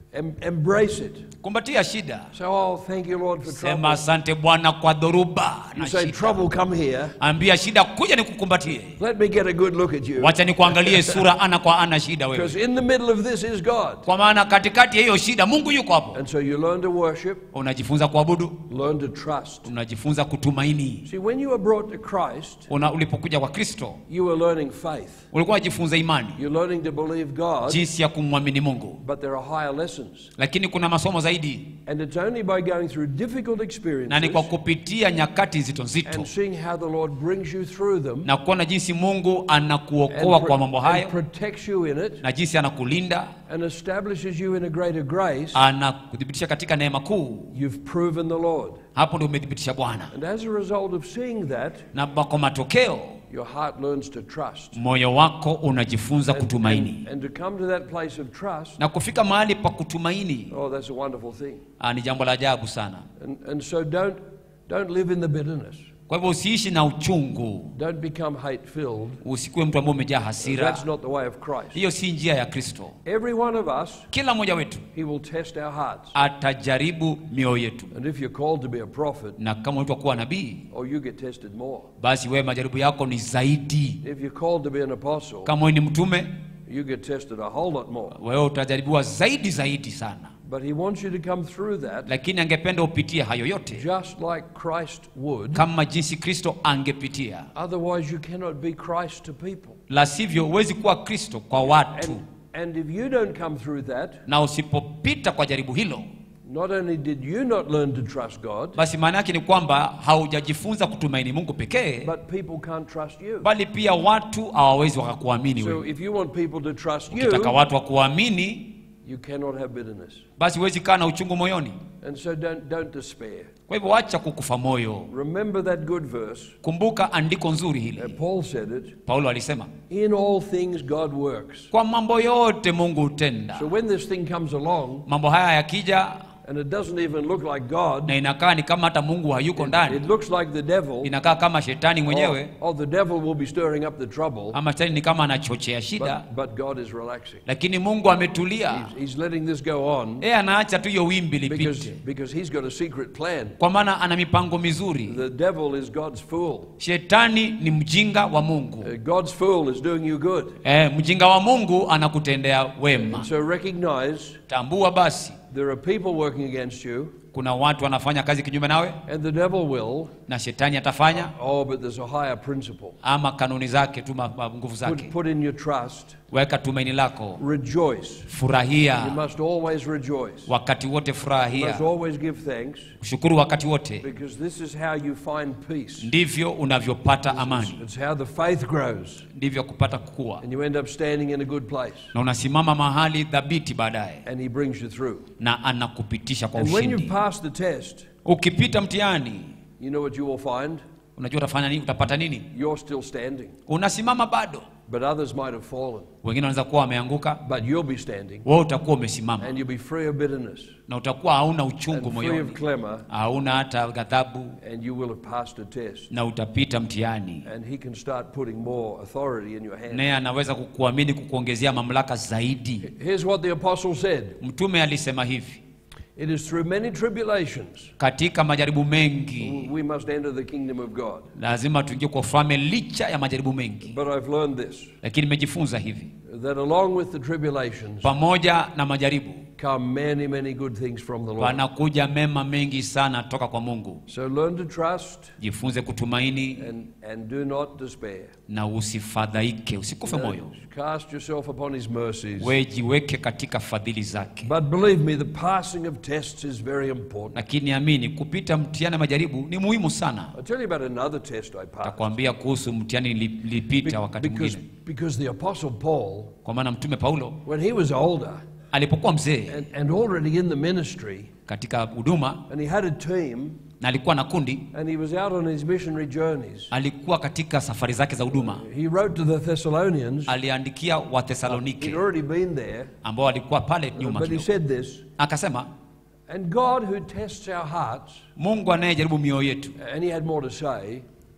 Speaker 1: Em- embrace it.
Speaker 2: kumbatia shida
Speaker 1: Say, oh, thank you, Lord, for
Speaker 2: sema
Speaker 1: trouble.
Speaker 2: asante bwana kwa dhoruba
Speaker 1: You
Speaker 2: na
Speaker 1: say,
Speaker 2: shida
Speaker 1: trouble, come here.
Speaker 2: ambia shida kuja nikukumbatie
Speaker 1: Let me get a good look at you.
Speaker 2: wacha nikuangalie sura ana kwa ana shida
Speaker 1: Because
Speaker 2: wewe
Speaker 1: in the middle of this is God.
Speaker 2: kwa maana katikati ya hiyo shida mungu yuko hapo
Speaker 1: And so you learn to worship,
Speaker 2: unajifunza kuabudu
Speaker 1: learn to trust.
Speaker 2: unajifunza kutumaini
Speaker 1: See, when you were brought to Christ,
Speaker 2: Una, ulipokuja kwa kristo
Speaker 1: you were learning faith.
Speaker 2: ulikuwa unajifunza imani
Speaker 1: You're learning to believe God,
Speaker 2: jinsi ya kumwamini mungu
Speaker 1: but there are higher lessons.
Speaker 2: lakini kuna masomo zaidi
Speaker 1: And it's only by going through difficult
Speaker 2: na ni
Speaker 1: experiences
Speaker 2: kwa kupitia nyakati nzito nzito
Speaker 1: and seeing how the Lord brings you through them
Speaker 2: na kuona jinsi mungu
Speaker 1: and,
Speaker 2: anakuokoa
Speaker 1: pro-
Speaker 2: kwa mambo
Speaker 1: and
Speaker 2: hayo
Speaker 1: protects you in it
Speaker 2: na jinsi anakulinda
Speaker 1: and establishes you in a greater grace,
Speaker 2: anakuthibitisha katika neema kuu
Speaker 1: you've proven the Lord.
Speaker 2: hapo ndio umethibitisha bwana
Speaker 1: And as a result of seeing that,
Speaker 2: na kwa matokeo
Speaker 1: your heart learns to trust.
Speaker 2: moyo wako unajifunza
Speaker 1: And,
Speaker 2: kutumaini
Speaker 1: and, and to come to that place of trust,
Speaker 2: na kufika mahali pa kutumaini
Speaker 1: oh, that's a wonderful thing.
Speaker 2: ah, ni jambo la ajabu sana
Speaker 1: And, and so don't, don't live in the bitterness.
Speaker 2: kwa hivyo usiishi na uchungu
Speaker 1: Don't become hate filled.
Speaker 2: usikuwe mtu ambaye umejaa hasira
Speaker 1: That's not the way of Christ.
Speaker 2: hiyo si njia ya kristo
Speaker 1: Every one of us,
Speaker 2: kila mmoja wetu
Speaker 1: He will test our hearts.
Speaker 2: atajaribu mioyo yetu
Speaker 1: And if you're called to be a prophet,
Speaker 2: na kama unaitwa kuwa nabii
Speaker 1: oh, you get tested more.
Speaker 2: basi wewe majaribu yako ni zaidi
Speaker 1: If you're called to be an apostle,
Speaker 2: kama wewe ni mtume
Speaker 1: you get tested a whole lot more.
Speaker 2: wewe utajaribiwa zaidi zaidi sana
Speaker 1: But He wants you to come through that
Speaker 2: lakini angependa upitie hayo yote
Speaker 1: just like Christ would.
Speaker 2: kama jinsi kristo angepitia
Speaker 1: Otherwise, you cannot be Christ to people.
Speaker 2: la sivyo huwezi kuwa kristo kwa watu
Speaker 1: And, and if you don't come through that,
Speaker 2: na usipopita kwa jaribu hilo
Speaker 1: not only did you not learn to trust God,
Speaker 2: basi maana yake ni kwamba haujajifunza kutumaini mungu pekee
Speaker 1: but people can't trust you.
Speaker 2: bali pia watu hawawezi wakakuamini
Speaker 1: So
Speaker 2: wewe
Speaker 1: if you want people to trust
Speaker 2: ukitaka
Speaker 1: you,
Speaker 2: watu wakuamini
Speaker 1: you cannot have bitterness.
Speaker 2: basi huwezi kaa na uchungu moyoni
Speaker 1: And so don't, don't despair.
Speaker 2: kwa hivyo wacha kukufa moyo
Speaker 1: Remember that good verse.
Speaker 2: kumbuka andiko nzuri
Speaker 1: Uh,
Speaker 2: hili
Speaker 1: Paul said it.
Speaker 2: paulo alisema
Speaker 1: In all things, God works.
Speaker 2: kwa mambo yote mungu hutenda
Speaker 1: So when this thing comes along
Speaker 2: mambo haya yakija
Speaker 1: and it doesn't even look like God,
Speaker 2: na inakaa ni kama hata mungu hayuko
Speaker 1: it
Speaker 2: ndani
Speaker 1: looks like the devil.
Speaker 2: inakaa kama shetani
Speaker 1: Oh,
Speaker 2: mwenyewe
Speaker 1: oh, the devil will be stirring up the trouble,
Speaker 2: ama shetani ni kama anachochea shida
Speaker 1: but, but God is relaxing.
Speaker 2: lakini mungu ametulia
Speaker 1: He's, he's letting this go on
Speaker 2: yeye anaacha tu hiyo wimbi
Speaker 1: because,
Speaker 2: lipite
Speaker 1: because he's got a secret plan.
Speaker 2: kwa maana ana mipango mizuri
Speaker 1: The devil is God's fool.
Speaker 2: shetani ni mjinga wa mungu
Speaker 1: Uh, God's fool is doing you good.
Speaker 2: eh, mjinga wa mungu anakutendea wema
Speaker 1: So recognize
Speaker 2: tambua basi
Speaker 1: there are people working against you,
Speaker 2: kuna watu wanafanya kazi kinyume nawe
Speaker 1: and the devil will.
Speaker 2: na shetani atafanya
Speaker 1: Oh, but there's a higher principle.
Speaker 2: ama kanuni zake tu ma- ma- nguvu
Speaker 1: Put,
Speaker 2: zake
Speaker 1: put in your trust.
Speaker 2: weka tumaini lako
Speaker 1: Rejoice. You
Speaker 2: furahia
Speaker 1: must always rejoice.
Speaker 2: wakati wote
Speaker 1: You must
Speaker 2: furahia
Speaker 1: always give thanks
Speaker 2: shukuru wakati wote
Speaker 1: because this is how you find peace.
Speaker 2: ndivyo unavyopata amani
Speaker 1: It's how the faith grows
Speaker 2: ndivyo kupata kukua
Speaker 1: and you end up standing in a good place
Speaker 2: na unasimama mahali dhabiti baadaye
Speaker 1: and he brings you through.
Speaker 2: na anakupitisha kwa
Speaker 1: And when you
Speaker 2: ushindi
Speaker 1: pass the test,
Speaker 2: ukipita mtihani
Speaker 1: you know what you will find?
Speaker 2: unajua utafanya nini utapata nini
Speaker 1: You're still standing,
Speaker 2: unasimama bado
Speaker 1: but others might have fallen.
Speaker 2: wengine wanaweza kuwa wameanguka
Speaker 1: But you'll be standing
Speaker 2: wewe utakuwa umesimama
Speaker 1: and you'll be free of bitterness
Speaker 2: na utakuwa hauna uchungu
Speaker 1: and free of
Speaker 2: moyoni
Speaker 1: clamor
Speaker 2: hauna hata ghadhabu
Speaker 1: and you will have passed a test.
Speaker 2: na utapita mtihani
Speaker 1: And he can start putting more authority in your hand.
Speaker 2: naye anaweza kukuamini kukuongezea mamlaka zaidi
Speaker 1: Here's what the apostle said
Speaker 2: mtume alisema hivi
Speaker 1: It is through many tribulations
Speaker 2: katika majaribu mengi
Speaker 1: we must enter the kingdom of God.
Speaker 2: lazima tuingie kwa ufalme licha ya majaribu mengi
Speaker 1: But I've learned this
Speaker 2: lakini nimejifunza hivi
Speaker 1: that along with the tribulations
Speaker 2: pamoja na majaribu
Speaker 1: come many, many good things from the Lord.
Speaker 2: panakuja mema mengi sana toka kwa mungu
Speaker 1: So learn to trust
Speaker 2: jifunze kutumaini
Speaker 1: and, and do not despair.
Speaker 2: na usifadhaike usikufe moyo
Speaker 1: Cast yourself upon his mercies.
Speaker 2: we jiweke katika fadhili zake
Speaker 1: But believe me, the passing of tests is very important.
Speaker 2: lakini amini kupita mtihani wa majaribu ni muhimu sana
Speaker 1: I'll tell you about another test I passed.
Speaker 2: takwambia kuhusu mtihani nili- nilipita wakati
Speaker 1: Because,
Speaker 2: mwingine
Speaker 1: because the Apostle Paul,
Speaker 2: kwa maana mtume paulo
Speaker 1: when he was older
Speaker 2: alipokuwa mzee
Speaker 1: and, and already in the ministry,
Speaker 2: katika huduma
Speaker 1: and he had a team,
Speaker 2: na alikuwa na kundi
Speaker 1: and he was out on his missionary journeys,
Speaker 2: alikuwa katika safari zake za huduma
Speaker 1: he wrote to the Thessalonians.
Speaker 2: aliandikia
Speaker 1: He'd
Speaker 2: wathesalonike
Speaker 1: already been there,
Speaker 2: ambao walikuwa pale nyuma
Speaker 1: but he
Speaker 2: kidogo
Speaker 1: said this
Speaker 2: akasema
Speaker 1: And God, who tests our hearts,
Speaker 2: mungu anayejaribu mioyo yetu
Speaker 1: and he had more to say,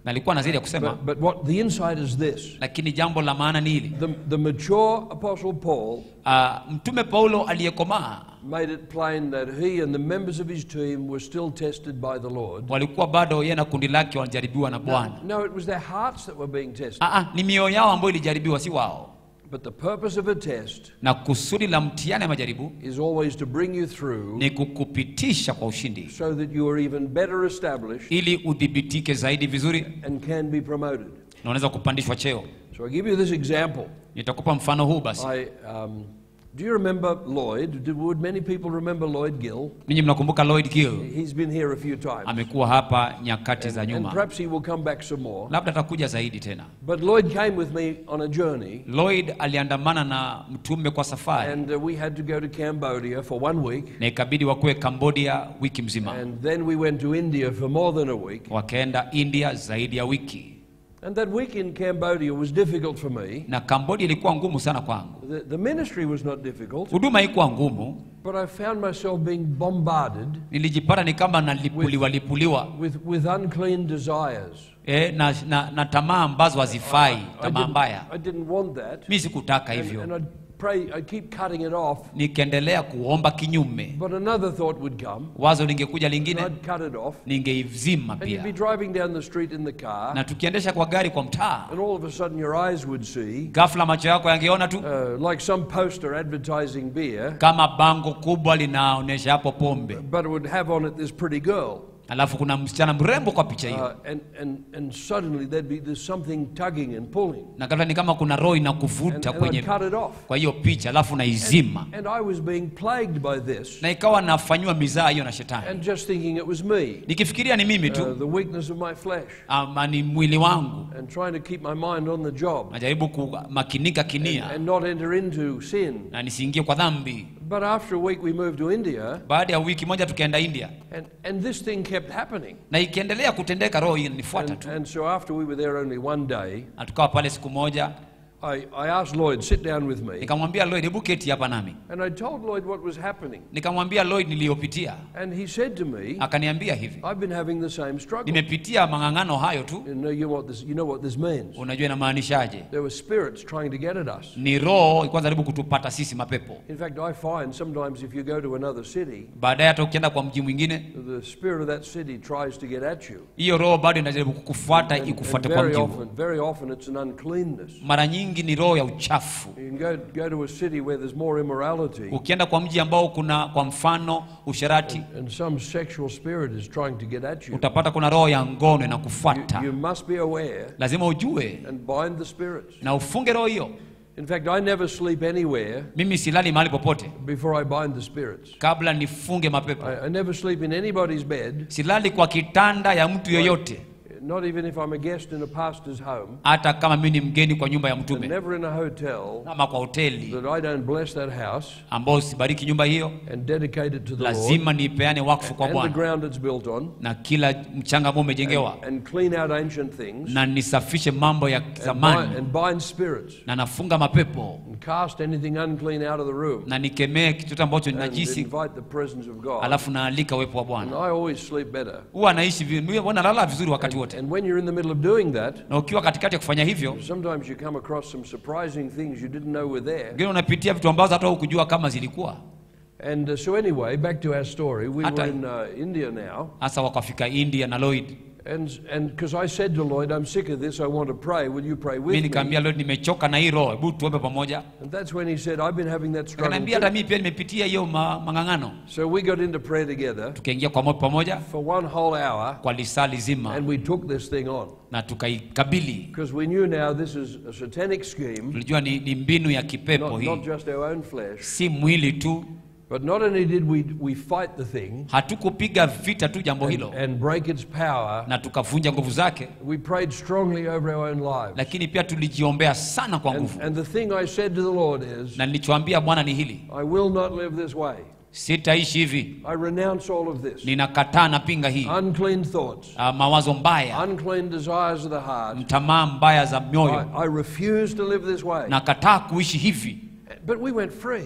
Speaker 2: na alikuwa na zaidi ya kusema
Speaker 1: But, but what the insight is this
Speaker 2: lakini jambo la maana ni hili
Speaker 1: the, the mature Apostle Paul
Speaker 2: uh, mtume paulo aliyekomaa
Speaker 1: made it plain that he and the members of his team were still tested by the Lord.
Speaker 2: walikuwa bado yeye na kundi lake wanajaribiwa na bwana
Speaker 1: No, it was their hearts that were being tested.
Speaker 2: Ah, ah, ni mioyo yao ambayo ilijaribiwa si wao
Speaker 1: But the purpose of a test
Speaker 2: na kusudi la mtihani ya majaribu
Speaker 1: is always to bring you through
Speaker 2: ni kukupitisha kwa ushindi
Speaker 1: so that you are even better established
Speaker 2: ili udhibitike zaidi vizuri
Speaker 1: and can be promoted.
Speaker 2: na unaweza kupandishwa cheo
Speaker 1: So I give you this example.
Speaker 2: nitakupa mfano huu basi
Speaker 1: I, um, do you remember Lloyd? Do, would many people remember Lloyd Gill?
Speaker 2: ninyi mnakumbuka lloyd gill
Speaker 1: He's been here a few times.
Speaker 2: amekuwa hapa nyakati za
Speaker 1: And
Speaker 2: nyuma
Speaker 1: perhaps he will come back some more.
Speaker 2: labda atakuja zaidi tena
Speaker 1: But Lloyd came with me on a journey,
Speaker 2: lloyd aliandamana na mtume kwa safari
Speaker 1: and uh, we had to go to Cambodia for one week,
Speaker 2: na ikabidi wakuwe cambodia wiki mzima
Speaker 1: and then we went to India for more than a week.
Speaker 2: wakaenda india zaidi ya wiki
Speaker 1: And that week in Cambodia was difficult for me.
Speaker 2: na cambodia ilikuwa ngumu sana kwangu
Speaker 1: The, the ministry was not difficult,
Speaker 2: huduma haikuwa ngumu
Speaker 1: but I found myself being bombarded
Speaker 2: nilijipata ni kama nalipuliwa lipuliwa
Speaker 1: with, with unclean desires.
Speaker 2: e, na, na, na tamaa ambazo hazifai
Speaker 1: I
Speaker 2: tamaa
Speaker 1: didn't,
Speaker 2: mbaya
Speaker 1: I didn't want that.
Speaker 2: mi sikutaka
Speaker 1: And,
Speaker 2: hivyo
Speaker 1: and I'd pray, I'd keep cutting it off,
Speaker 2: nikaendelea kuomba kinyume
Speaker 1: but another thought would come,
Speaker 2: wazo lingekuja
Speaker 1: and
Speaker 2: lingine
Speaker 1: I'd cut it off.
Speaker 2: ningeizima
Speaker 1: And you'd be
Speaker 2: pia
Speaker 1: driving down the street in the car,
Speaker 2: na tukiendesha kwa gari kwa mtaa
Speaker 1: and all of a sudden your eyes would see,
Speaker 2: ghafla macho yako yangeona tu
Speaker 1: uh, like some poster advertising beer,
Speaker 2: kama bango kubwa linaonyesha hapo pombe
Speaker 1: but it would have on it this pretty girl.
Speaker 2: alafu kuna msichana mrembo kwa picha hiyo
Speaker 1: Uh, and, and, and suddenly there'd be there's something tugging and pulling.
Speaker 2: na ghafla ni kama kuna roho
Speaker 1: And,
Speaker 2: inakuvuta
Speaker 1: and
Speaker 2: kwenye
Speaker 1: I'd cut it off.
Speaker 2: kwa hiyo picha alafu naizima
Speaker 1: And I was being plagued by this
Speaker 2: na ikawa nafanyiwa mizaa hiyo na shetani
Speaker 1: and just thinking it was me,
Speaker 2: nikifikiria ni mimi
Speaker 1: uh,
Speaker 2: tu
Speaker 1: the weakness of my flesh,
Speaker 2: ama ni mwili wangu
Speaker 1: and trying to keep my mind on the job
Speaker 2: najaribu kumakinika kinia
Speaker 1: and not enter into sin.
Speaker 2: na nisiingie kwa dhambi
Speaker 1: But after a week, we moved to India,
Speaker 2: baada ya wiki moja tukaenda india
Speaker 1: and, and this thing kept happening.
Speaker 2: na ikiendelea kutendeka roho hii nifuata
Speaker 1: And,
Speaker 2: tu
Speaker 1: and so after we were there only one day,
Speaker 2: na tukawa pale siku moja
Speaker 1: I, I asked Lloyd, sit down with me.
Speaker 2: nikamwambia lloyd hebu keti hapa nami
Speaker 1: And I told Lloyd what was happening.
Speaker 2: nikamwambia lloyd niliyopitia
Speaker 1: And he said to me,
Speaker 2: akaniambia hivi
Speaker 1: I've been having the same struggle.
Speaker 2: nimepitia mang'ang'ano hayo tu
Speaker 1: You know, you, know what this, you know what this means.
Speaker 2: unajua inamaanishaje
Speaker 1: There were spirits trying to get at us.
Speaker 2: ni roho ilikuwa jaribu kutupata sisi mapepo
Speaker 1: In fact, I find sometimes if you go to another city,
Speaker 2: baadaye hata ukienda kwa mji mwingine
Speaker 1: the spirit of that city tries to get at you.
Speaker 2: hiyo roho bado inajaribu kukufuata
Speaker 1: And, and
Speaker 2: ikufuate kwa
Speaker 1: very
Speaker 2: mji huo
Speaker 1: often, very often it's an uncleanness.
Speaker 2: mara nyingi ni roho ya uchafu
Speaker 1: You can go, go to a city where there's more immorality,
Speaker 2: ukienda kwa mji ambao kuna kwa mfano usherati
Speaker 1: and some sexual spirit is trying to get at you.
Speaker 2: utapata kuna roho ya ngono
Speaker 1: You,
Speaker 2: inakufuata
Speaker 1: you must be aware
Speaker 2: lazima ujue
Speaker 1: and bind the spirits.
Speaker 2: na ufunge roho hiyo
Speaker 1: In fact, I never sleep anywhere
Speaker 2: mimi silali mahali popote
Speaker 1: before I bind the spirits.
Speaker 2: kabla nifunge mapepo
Speaker 1: I, I never sleep in anybody's bed,
Speaker 2: silali kwa kitanda ya mtu yoyote
Speaker 1: not even if I'm a guest in a pastor's home,
Speaker 2: hata kama mimi ni mgeni kwa nyumba ya
Speaker 1: and
Speaker 2: mtume
Speaker 1: never in a hotel
Speaker 2: ama kwa hoteli
Speaker 1: that I don't bless that house
Speaker 2: ambao sibariki nyumba hiyo
Speaker 1: and dedicate it to the Lord
Speaker 2: lazima niipeane wakfu kwa
Speaker 1: and the
Speaker 2: bwana
Speaker 1: ground it's built on,
Speaker 2: na kila mchanga ambao umejengewa
Speaker 1: and clean out ancient things,
Speaker 2: na nisafishe mambo ya
Speaker 1: and bind,
Speaker 2: zamani
Speaker 1: and bind spirits,
Speaker 2: na nafunga mapepo
Speaker 1: and cast anything unclean out of the room,
Speaker 2: na nikemee kitu ambacho ni
Speaker 1: and
Speaker 2: najisi
Speaker 1: invite the presence of God.
Speaker 2: alafu naalika uwepo wa
Speaker 1: And
Speaker 2: bwana
Speaker 1: I always sleep better.
Speaker 2: huwa naishi vi- mimi huwa nalala vizuri wakati wote
Speaker 1: And when you're in the middle of doing that,
Speaker 2: na ukiwa katikati ya kufanya hivyo
Speaker 1: sometimes you come across some surprising things you didn't know were there.
Speaker 2: ngine unapitia vitu ambazo hata hukujua kama zilikuwa
Speaker 1: And uh, so anyway, back to our story. We
Speaker 2: Hata-
Speaker 1: were in uh, India now,
Speaker 2: hasa wakafika india na lloyd
Speaker 1: and and because I said to Lloyd, I'm sick of this. I want to pray. Will you pray
Speaker 2: mi
Speaker 1: with me?
Speaker 2: nikaambia lloyd nimechoka na hii roho hebu tuombe pamoja
Speaker 1: And that's when he said, I've been having that struggle.
Speaker 2: akaniambia hata
Speaker 1: Too.
Speaker 2: mii pia nimepitia hiyo ma, mang'ang'ano
Speaker 1: So we got into prayer together
Speaker 2: tukaingia kwa moyo pamoja
Speaker 1: for one whole hour,
Speaker 2: kwa lisaa lizima
Speaker 1: and we took this thing on
Speaker 2: na tukaikabili
Speaker 1: because we knew now this is a satanic scheme,
Speaker 2: tulijua ni, ni mbinu ya kipepo
Speaker 1: not,
Speaker 2: hii
Speaker 1: not just our own flesh.
Speaker 2: si mwili tu
Speaker 1: But not only did we we fight the thing
Speaker 2: hatukupiga vita tu jambo
Speaker 1: and,
Speaker 2: hilo
Speaker 1: and break its power,
Speaker 2: na tukavunja nguvu zake
Speaker 1: we prayed strongly over our own lives.
Speaker 2: lakini pia tulijiombea sana kwa
Speaker 1: And,
Speaker 2: nguvu
Speaker 1: and the thing I said to the Lord is,
Speaker 2: na nilichoambia bwana ni hili
Speaker 1: I will not live this way.
Speaker 2: sitaishi hivi
Speaker 1: I renounce all of this.
Speaker 2: ninakataa napinga hii
Speaker 1: Unclean thoughts,
Speaker 2: uh, mawazo mbaya
Speaker 1: unclean desires of the heart.
Speaker 2: tamaa mbaya za
Speaker 1: I,
Speaker 2: mioyo
Speaker 1: I refuse to live this way.
Speaker 2: nakataa kuishi hivi
Speaker 1: But we went free.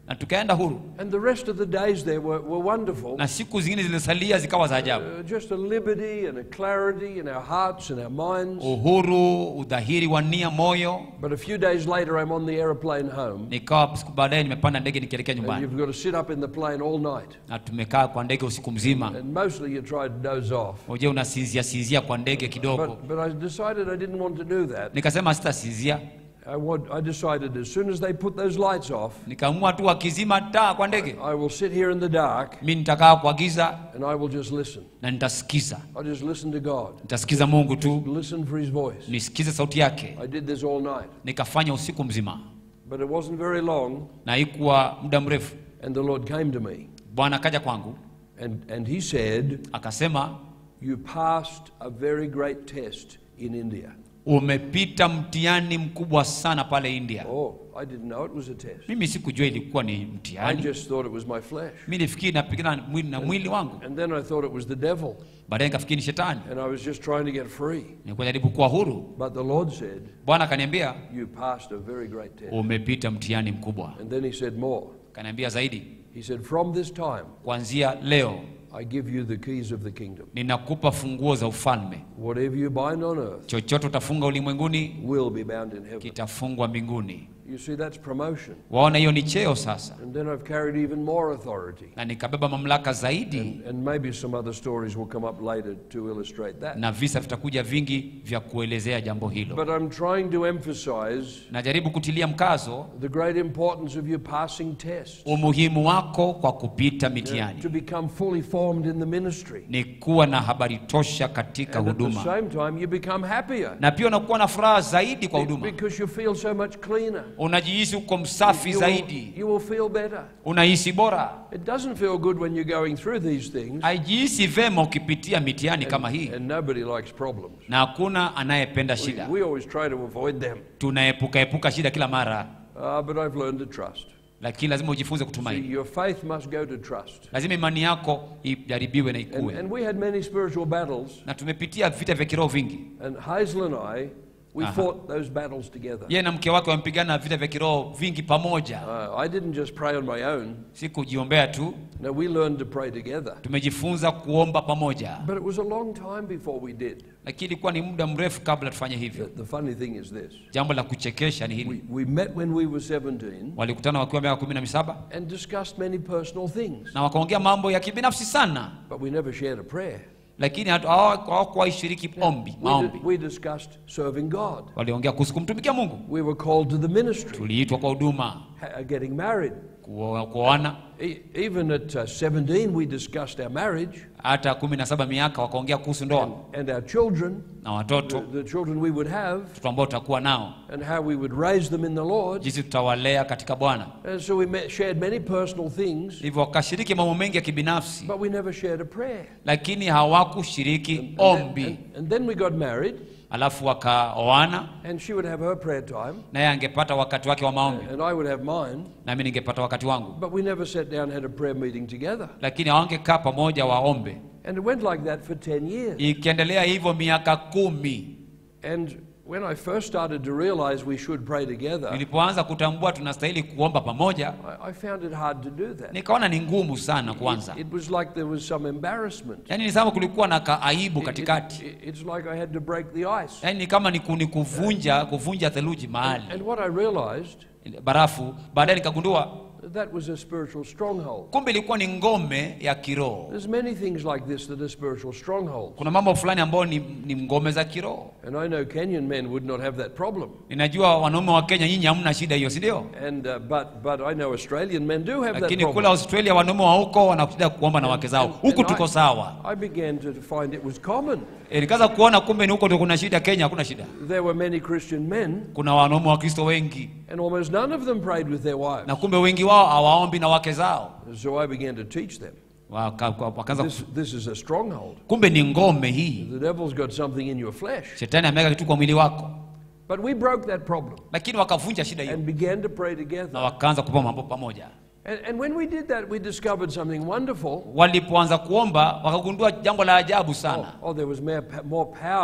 Speaker 2: na tukaenda huru
Speaker 1: And the rest of the days there were, were wonderful.
Speaker 2: na siku zingine zilisalia zikawa za ajabu
Speaker 1: Uh, just a liberty and a clarity in our hearts and our minds.
Speaker 2: uhuru udhahiri wa nia moyo
Speaker 1: But a few days later, I'm on the aeroplane home.
Speaker 2: nikawa siku baadaye nimepanda ndege nikielekea
Speaker 1: And
Speaker 2: nyumbani
Speaker 1: you've got to sit up in the plane all night.
Speaker 2: na tumekaa kwa ndege usiku mzima
Speaker 1: And mostly you try to doze off.
Speaker 2: uje unasinzia sinzia kwa ndege kidogo
Speaker 1: But, but I decided I didn't want to do that.
Speaker 2: nikasema sitasinzia
Speaker 1: I, want, I decided as soon as they put those lights off,
Speaker 2: nikaamua tu wakizima taa kwa ndege
Speaker 1: I will sit here in the dark
Speaker 2: mi nitakaa kwa giza
Speaker 1: and I will just listen.
Speaker 2: na nitasikiza
Speaker 1: I just listen to God,
Speaker 2: nitasikiza mungu tu
Speaker 1: listen for His voice.
Speaker 2: nisikize sauti yake
Speaker 1: I did this all night.
Speaker 2: nikafanya usiku mzima
Speaker 1: But it wasn't very long,
Speaker 2: na ikuwa muda mrefu
Speaker 1: and the Lord came to me.
Speaker 2: bwana akaja kwangu
Speaker 1: And, and He said,
Speaker 2: akasema
Speaker 1: You passed a very great test in India.
Speaker 2: umepita mtihani mkubwa sana pale india
Speaker 1: Oh, I didn't know it was a test.
Speaker 2: mimi sikujua ilikuwa ni
Speaker 1: I
Speaker 2: mtihani
Speaker 1: just thought it was my flesh.
Speaker 2: mi nifikiri napigana na mwili, na mwili wangu
Speaker 1: And then I thought it was the devil.
Speaker 2: baadaye nikafikiri ni shetani
Speaker 1: And I was just trying to get free.
Speaker 2: nilikuwa jaribu kuwa huru
Speaker 1: But the Lord said,
Speaker 2: bwana akaniambia
Speaker 1: You passed a very great test.
Speaker 2: umepita mtihani mkubwa
Speaker 1: And then He said more.
Speaker 2: akaniambia zaidi
Speaker 1: He said, From this time,
Speaker 2: kuanzia leo
Speaker 1: I give you the keys of the kingdom.
Speaker 2: ninakupa funguo za ufalme
Speaker 1: Whatever you bind on earth
Speaker 2: chochote utafunga ulimwenguni
Speaker 1: will be bound in heaven.
Speaker 2: kitafungwa mbinguni
Speaker 1: You see, that's promotion.
Speaker 2: waona hiyo ni cheo sasa
Speaker 1: And then I've carried even more authority.
Speaker 2: na nikabeba mamlaka zaidi
Speaker 1: And maybe some other stories will come up later to illustrate that.
Speaker 2: na visa vitakuja vingi vya kuelezea jambo hilo
Speaker 1: But I'm trying to emphasize
Speaker 2: najaribu kutilia mkazo
Speaker 1: the great importance of you passing tests.
Speaker 2: umuhimu wako kwa kupita mitihani
Speaker 1: To become fully formed in the ministry.
Speaker 2: ni kuwa na habari tosha katika
Speaker 1: And at the
Speaker 2: huduma
Speaker 1: same time, you become happier.
Speaker 2: na pia unakuwa na furaha zaidi kwa huduma
Speaker 1: Because you feel so much cleaner.
Speaker 2: unajihisi uko msafi
Speaker 1: You
Speaker 2: zaidi
Speaker 1: will, you will feel better.
Speaker 2: unahisi bora
Speaker 1: It doesn't feel good when you're going through these things.
Speaker 2: haijihisi vema ukipitia mitihani kama hii
Speaker 1: And nobody likes problems.
Speaker 2: na hakuna anayependa
Speaker 1: We,
Speaker 2: shida
Speaker 1: we always try to avoid them.
Speaker 2: tunaepuka epuka shida kila mara
Speaker 1: Uh, but I've learned to trust.
Speaker 2: lakini lazima ujifunze
Speaker 1: See,
Speaker 2: kutumaini
Speaker 1: your faith must go to trust.
Speaker 2: lazima imani yako ijaribiwe na
Speaker 1: And,
Speaker 2: ikue
Speaker 1: and we had many spiritual battles,
Speaker 2: na tumepitia vita vya kiroho vingi
Speaker 1: and Hazel and I, we
Speaker 2: Aha.
Speaker 1: fought those battles together.
Speaker 2: yeye na mke wake wamepigana vita vya kiroho vingi pamoja
Speaker 1: Uh, I didn't just pray on my own.
Speaker 2: si kujiombea tu
Speaker 1: No, we learned to pray together.
Speaker 2: tumejifunza kuomba pamoja
Speaker 1: But it was a long time before we did.
Speaker 2: lakini ilikuwa ni muda mrefu kabla tufanye
Speaker 1: The,
Speaker 2: hivyo
Speaker 1: the funny thing is this
Speaker 2: jambo la kuchekesha ni
Speaker 1: we,
Speaker 2: hili
Speaker 1: we met when we were 17
Speaker 2: walikutana wakiwa miaka kumi na misaba
Speaker 1: and discussed many personal things,
Speaker 2: na wakaongea mambo ya kibinafsi sana
Speaker 1: but we never shared a prayer.
Speaker 2: lakini hatu- hawa- hawakuwahi shiriki ombi
Speaker 1: We,
Speaker 2: maombi
Speaker 1: di- we discussed serving God.
Speaker 2: waliongea kuhusu kumtumikia mungu
Speaker 1: We were called to the ministry,
Speaker 2: tuliitwa kwa huduma
Speaker 1: ha- getting married.
Speaker 2: kuo- kuoana
Speaker 1: E- even at uh, 17, we discussed our marriage
Speaker 2: hata kumi na saba miaka wakaongea kuhusu ndoa
Speaker 1: and our children,
Speaker 2: na
Speaker 1: the,
Speaker 2: watoto
Speaker 1: the children we would have,
Speaker 2: watoto ambao tutakuwa nao
Speaker 1: and how we would raise them in the Lord.
Speaker 2: jinsi tutawalea katika bwana
Speaker 1: And so we met, shared many personal things,
Speaker 2: hivyo wakashiriki mambo mengi ya kibinafsi
Speaker 1: but we never shared a prayer.
Speaker 2: lakini hawakushiriki
Speaker 1: And then,
Speaker 2: ombi
Speaker 1: and, and then we got married,
Speaker 2: alafu wakaoana
Speaker 1: and she would have her prayer time,
Speaker 2: naye angepata wakati wake wa maombi
Speaker 1: and I would have mine,
Speaker 2: nami ningepata wakati wangu
Speaker 1: but we never sat down and had a prayer meeting together.
Speaker 2: lakini hawangekaa pamoja waombe
Speaker 1: And it went like that for 10 years.
Speaker 2: ikiendelea hivyo miaka kumi
Speaker 1: And when I first started to realize we should pray together,
Speaker 2: nilipoanza kutambua tunastahili kuomba pamoja
Speaker 1: I, I found it hard to do that.
Speaker 2: nikaona ni ngumu sana kwanza
Speaker 1: It was like there was some embarrassment.
Speaker 2: yaani ni kama kulikuwa na kaaibu
Speaker 1: It-
Speaker 2: katikati
Speaker 1: it- it's like I had to break the ice.
Speaker 2: yaani ni kama ni ku- ni kuvunja kuvunja theluji mahali
Speaker 1: And what I realized,
Speaker 2: barafu baadaye nikagundua
Speaker 1: that was a spiritual stronghold.
Speaker 2: kumbe ilikuwa ni ngome ya kiroho
Speaker 1: There's many things like this that are spiritual strongholds.
Speaker 2: kuna mambo fulani ambayo ni, ni ngome za kiroho
Speaker 1: And I know Kenyan men would not have that problem.
Speaker 2: ninajua wanaume wa kenya nyinyi hamna shida hiyo si ndio
Speaker 1: And uh, but but I know Australian men do have that
Speaker 2: lakini kule
Speaker 1: problem.
Speaker 2: australia wanaume wa huko wanakuja kuomba na wake zao
Speaker 1: And-
Speaker 2: huku
Speaker 1: and
Speaker 2: tuko
Speaker 1: I-
Speaker 2: sawa
Speaker 1: I began to find it was common.
Speaker 2: E, nikaanza kuona kumbe ni huko ndio kuna shida kenya hakuna shida
Speaker 1: There were many Christian men,
Speaker 2: kuna wanaume wa kristo wengi
Speaker 1: and almost none of them prayed with their wives.
Speaker 2: na kumbe wengi wao hawaombi na wake zao
Speaker 1: So I began to teach them.
Speaker 2: Waka- waka- wakaanza
Speaker 1: This, this is a stronghold.
Speaker 2: kumbe ni ngome hii
Speaker 1: The devil's got something in your flesh.
Speaker 2: shetani ameweka kitu kwa mwili wako
Speaker 1: But we broke that problem
Speaker 2: lakini wakavunja shida hiyo
Speaker 1: and began to pray
Speaker 2: na
Speaker 1: together.
Speaker 2: wakaanza kupa mambo pamoja
Speaker 1: And, and when we did that, we discovered something wonderful.
Speaker 2: walipoanza kuomba wakagundua jambo la ajabu
Speaker 1: Oh,
Speaker 2: sana
Speaker 1: oh, there was more, more power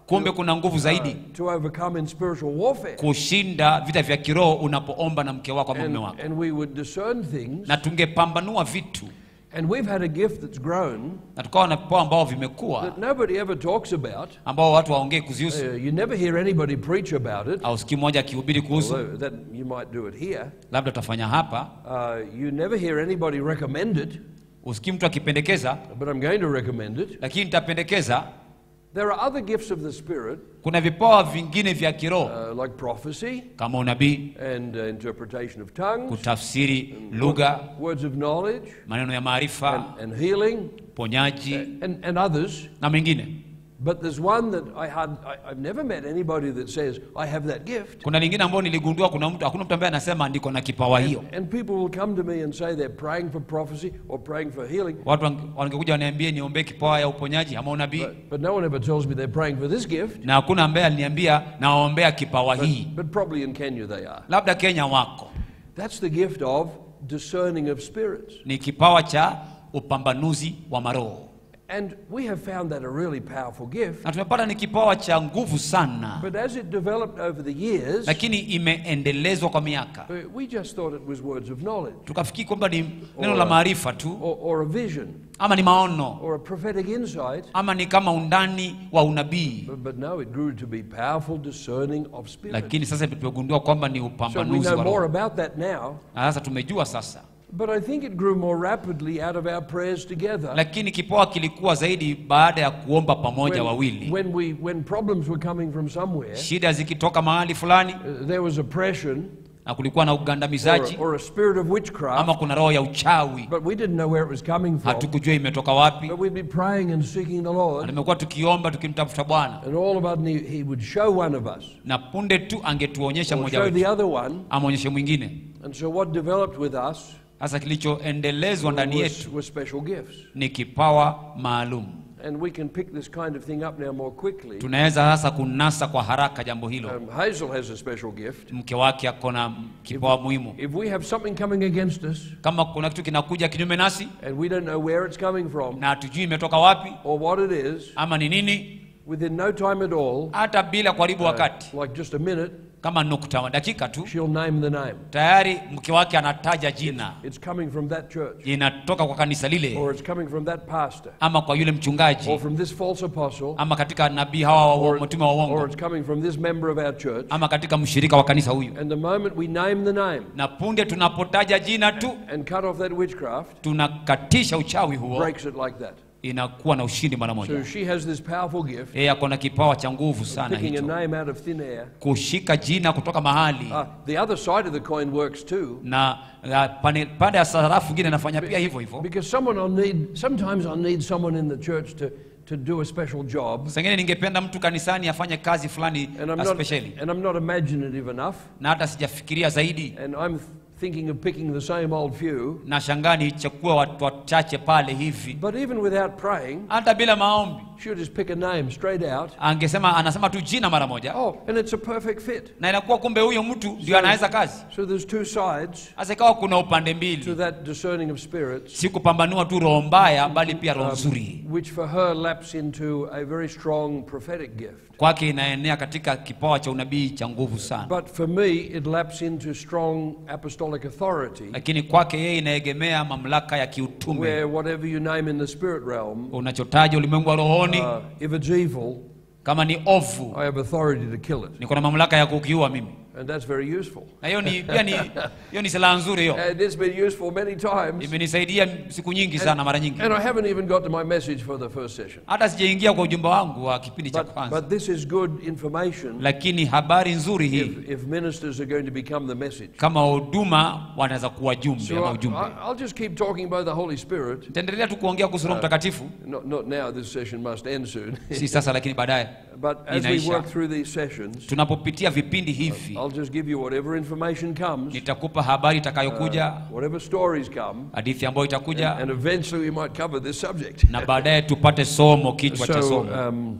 Speaker 2: kumbe kuna nguvu zaidi
Speaker 1: to overcome in spiritual warfare.
Speaker 2: kushinda vita vya kiroho unapoomba na mke wako ama
Speaker 1: And,
Speaker 2: mume wako
Speaker 1: and we would discern things.
Speaker 2: na tungepambanua vitu
Speaker 1: And we've had a gift that's grown
Speaker 2: na tukawa na vipawa ambao vimekuwa
Speaker 1: that nobody ever talks about.
Speaker 2: ambao watu waongee kuzihusu
Speaker 1: Uh, you never hear anybody preach about it,
Speaker 2: au siku moja akihubiri kuhusu
Speaker 1: although that you might do it here.
Speaker 2: labda tutafanya hapa
Speaker 1: Uh, you never hear anybody recommend it,
Speaker 2: usikii mtu akipendekeza
Speaker 1: but I'm going to recommend it.
Speaker 2: lakini nitapendekeza
Speaker 1: There are other gifts of the Spirit,
Speaker 2: kuna vipawa vingine vya kiroho
Speaker 1: uh, like prophecy
Speaker 2: kama unabii
Speaker 1: and uh, interpretation of tongues,
Speaker 2: kutafsiri lugha
Speaker 1: words of knowledge,
Speaker 2: maneno ya maarifa
Speaker 1: and, and healing,
Speaker 2: ponyaji
Speaker 1: and, and others.
Speaker 2: na mengine
Speaker 1: But there's one that I had, I, I've never met anybody that says, I have that gift.
Speaker 2: kuna lingine ambayo niligundua kuna mtu hakuna mtu ambaye anasema ndiko na kipawa hiyo
Speaker 1: And people will come to me and say they're praying for prophecy or praying for healing,
Speaker 2: watu wange- wangekuja waniambie niombee kipawa ya uponyaji ama unabii
Speaker 1: but, but no one ever tells me they're praying for this gift.
Speaker 2: na hakuna ambaye aliniambia nawaombea kipawa hii
Speaker 1: But probably in Kenya they are.
Speaker 2: labda kenya wako
Speaker 1: That's the gift of discerning of spirits.
Speaker 2: ni kipawa cha upambanuzi wa maroho
Speaker 1: And we have found that a really powerful gift.
Speaker 2: na tumepata ni kipawa cha nguvu sana
Speaker 1: But as it developed over the years,
Speaker 2: lakini imeendelezwa kwa miaka
Speaker 1: uh, we just thought it was words of knowledge
Speaker 2: tukafikiri kwamba ni neno la maarifa tu
Speaker 1: or, or a vision
Speaker 2: ama ni maono
Speaker 1: or a prophetic insight.
Speaker 2: ama ni kama undani wa unabii
Speaker 1: But, but no, it grew to be powerful discerning of spirits.
Speaker 2: lakini sasa tumegundua kwamba ni
Speaker 1: So we
Speaker 2: upambanuzi
Speaker 1: know
Speaker 2: wa
Speaker 1: more
Speaker 2: roho
Speaker 1: about that now.
Speaker 2: na sasa tumejua sasa
Speaker 1: But I think it grew more rapidly out of our prayers together.
Speaker 2: lakini kipawa kilikuwa zaidi baada ya kuomba pamoja wawili
Speaker 1: when, we, when problems were coming from somewhere,
Speaker 2: shida zikitoka mahali fulani
Speaker 1: uh, there was oppression
Speaker 2: na kulikuwa na
Speaker 1: or,
Speaker 2: ugandamizaji
Speaker 1: or a spirit of witchcraft,
Speaker 2: ama kuna roho ya uchawi
Speaker 1: but we didn't know where it was coming from.
Speaker 2: hatukujua imetoka wapi
Speaker 1: But we'd be praying and seeking the
Speaker 2: na
Speaker 1: Lord,
Speaker 2: tumekuwa tukiomba tukimtafuta bwana
Speaker 1: and all of a sudden he, he would show one of us,
Speaker 2: na punde tu angetuonyesha
Speaker 1: or
Speaker 2: mmoja
Speaker 1: show
Speaker 2: wetu
Speaker 1: the other one.
Speaker 2: amwonyeshe mwingine
Speaker 1: And so what developed with us
Speaker 2: sasa kilichoendelezwa ndani
Speaker 1: was,
Speaker 2: yetu
Speaker 1: was special gifts.
Speaker 2: ni kipawa maalum
Speaker 1: And we can pick this kind of thing up now more quickly.
Speaker 2: tunaweza sasa kunasa kwa haraka jambo hilo
Speaker 1: Um, Hazel has a special gift.
Speaker 2: mke wake ako na kipawa muhimu
Speaker 1: If we have something coming against us,
Speaker 2: kama kuna kitu kinakuja kinyume nasi
Speaker 1: and we don't know where it's coming from
Speaker 2: na hatujui imetoka wapi
Speaker 1: or what it is,
Speaker 2: ama ni nini
Speaker 1: within no time at all,
Speaker 2: hata bila kuharibu wakati
Speaker 1: like just a minute,
Speaker 2: kama nukta dakika tu
Speaker 1: she'll name the name.
Speaker 2: tayari mke wake anataja jina
Speaker 1: It's coming from that church,
Speaker 2: inatoka kwa kanisa lile
Speaker 1: or it's coming from that pastor,
Speaker 2: ama kwa yule mchungaji
Speaker 1: or from this false apostle,
Speaker 2: ama katika nabii hawa wa
Speaker 1: or,
Speaker 2: mtume wa
Speaker 1: or
Speaker 2: uongo
Speaker 1: it's coming from this member of our church.
Speaker 2: ama katika mshirika wa kanisa huyu
Speaker 1: And the moment we name the name
Speaker 2: na punde tunapotaja jina tu
Speaker 1: and cut off that witchcraft,
Speaker 2: tunakatisha uchawi huo
Speaker 1: breaks it like that.
Speaker 2: inakuwa na ushindi mara
Speaker 1: So
Speaker 2: moja
Speaker 1: she has this powerful gift,
Speaker 2: yeye ako na kipawa cha nguvu sana
Speaker 1: picking a
Speaker 2: hicho
Speaker 1: name out of thin air.
Speaker 2: kushika jina kutoka mahali
Speaker 1: Uh, the other side of the coin works too.
Speaker 2: na na pane- pande ya sarafu ingine nafanya pia hivyo hivyo
Speaker 1: Because someone will need, sometimes I'll need someone in the church to, to do a special job.
Speaker 2: sengine ningependa mtu kanisani afanye kazi fulani
Speaker 1: And I'm, not,
Speaker 2: especially
Speaker 1: and I'm not imaginative enough.
Speaker 2: na hata sijafikiria zaidi
Speaker 1: And I'm thinking of picking the same old few.
Speaker 2: na shangaa nichukue watu wachache pale hivi
Speaker 1: But even without praying,
Speaker 2: hata bila maombi
Speaker 1: she'll just pick a name straight out.
Speaker 2: angesema anasema tu jina mara moja
Speaker 1: Oh, and it's a perfect fit.
Speaker 2: na inakuwa kumbe huyo mtu ndio anaweza kazi
Speaker 1: So there's two sides
Speaker 2: sasa ikawa kuna upande
Speaker 1: to
Speaker 2: mbili
Speaker 1: that discerning of spirits,
Speaker 2: si kupambanua tu roho mbaya bali pia roho nzuri
Speaker 1: which for her laps into a very strong prophetic gift.
Speaker 2: kwake inaenea katika kipawa cha unabii cha nguvu sana
Speaker 1: But for me, it laps into strong apostolic authority,
Speaker 2: lakini kwake yeye inaegemea mamlaka ya kiutume
Speaker 1: where whatever you name in the spirit realm,
Speaker 2: unachotaja ulimwengu wa rohoni
Speaker 1: uh, if it's evil,
Speaker 2: kama ni ovu
Speaker 1: I have authority to kill it.
Speaker 2: niko na mamlaka ya kukiua mimi
Speaker 1: And that's very useful.
Speaker 2: na hiyo ni pia ni hiyo ni silaha nzuri hiyo
Speaker 1: And it's been useful many times.
Speaker 2: imenisaidia siku nyingi sana mara nyingi
Speaker 1: And I haven't even got to my message for the first session.
Speaker 2: hata sijaingia kwa ujumbe wangu wa kipindi cha
Speaker 1: But,
Speaker 2: kwanza
Speaker 1: but this is good information
Speaker 2: lakini habari nzuri hii
Speaker 1: if, if ministers are going to become the message.
Speaker 2: kama huduma wanaweza kuwa jumbe
Speaker 1: So
Speaker 2: ama
Speaker 1: I,
Speaker 2: ujumbe
Speaker 1: I- I'll just keep talking about the Holy Spirit.
Speaker 2: nitaendelea tu kuongea kuhusu roho mtakatifu
Speaker 1: Not, not now, this session must end soon.
Speaker 2: si sasa lakini baadaye
Speaker 1: but as we
Speaker 2: Inaisha.
Speaker 1: work through these sessions,
Speaker 2: tunapopitia vipindi hivi
Speaker 1: I'll just give you whatever information comes,
Speaker 2: nitakupa habari itakayokuja
Speaker 1: whatever stories come,
Speaker 2: hadithi ambayo itakuja
Speaker 1: and eventually we might cover this subject.
Speaker 2: na baadaye tupate somo kichwa cha
Speaker 1: So,
Speaker 2: somo
Speaker 1: um,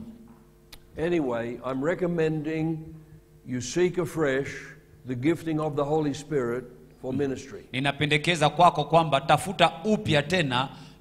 Speaker 1: anyway, I'm recommending you seek afresh the gifting of the Holy Spirit for ministry.
Speaker 2: ninapendekeza kwako kwamba tafuta upya tena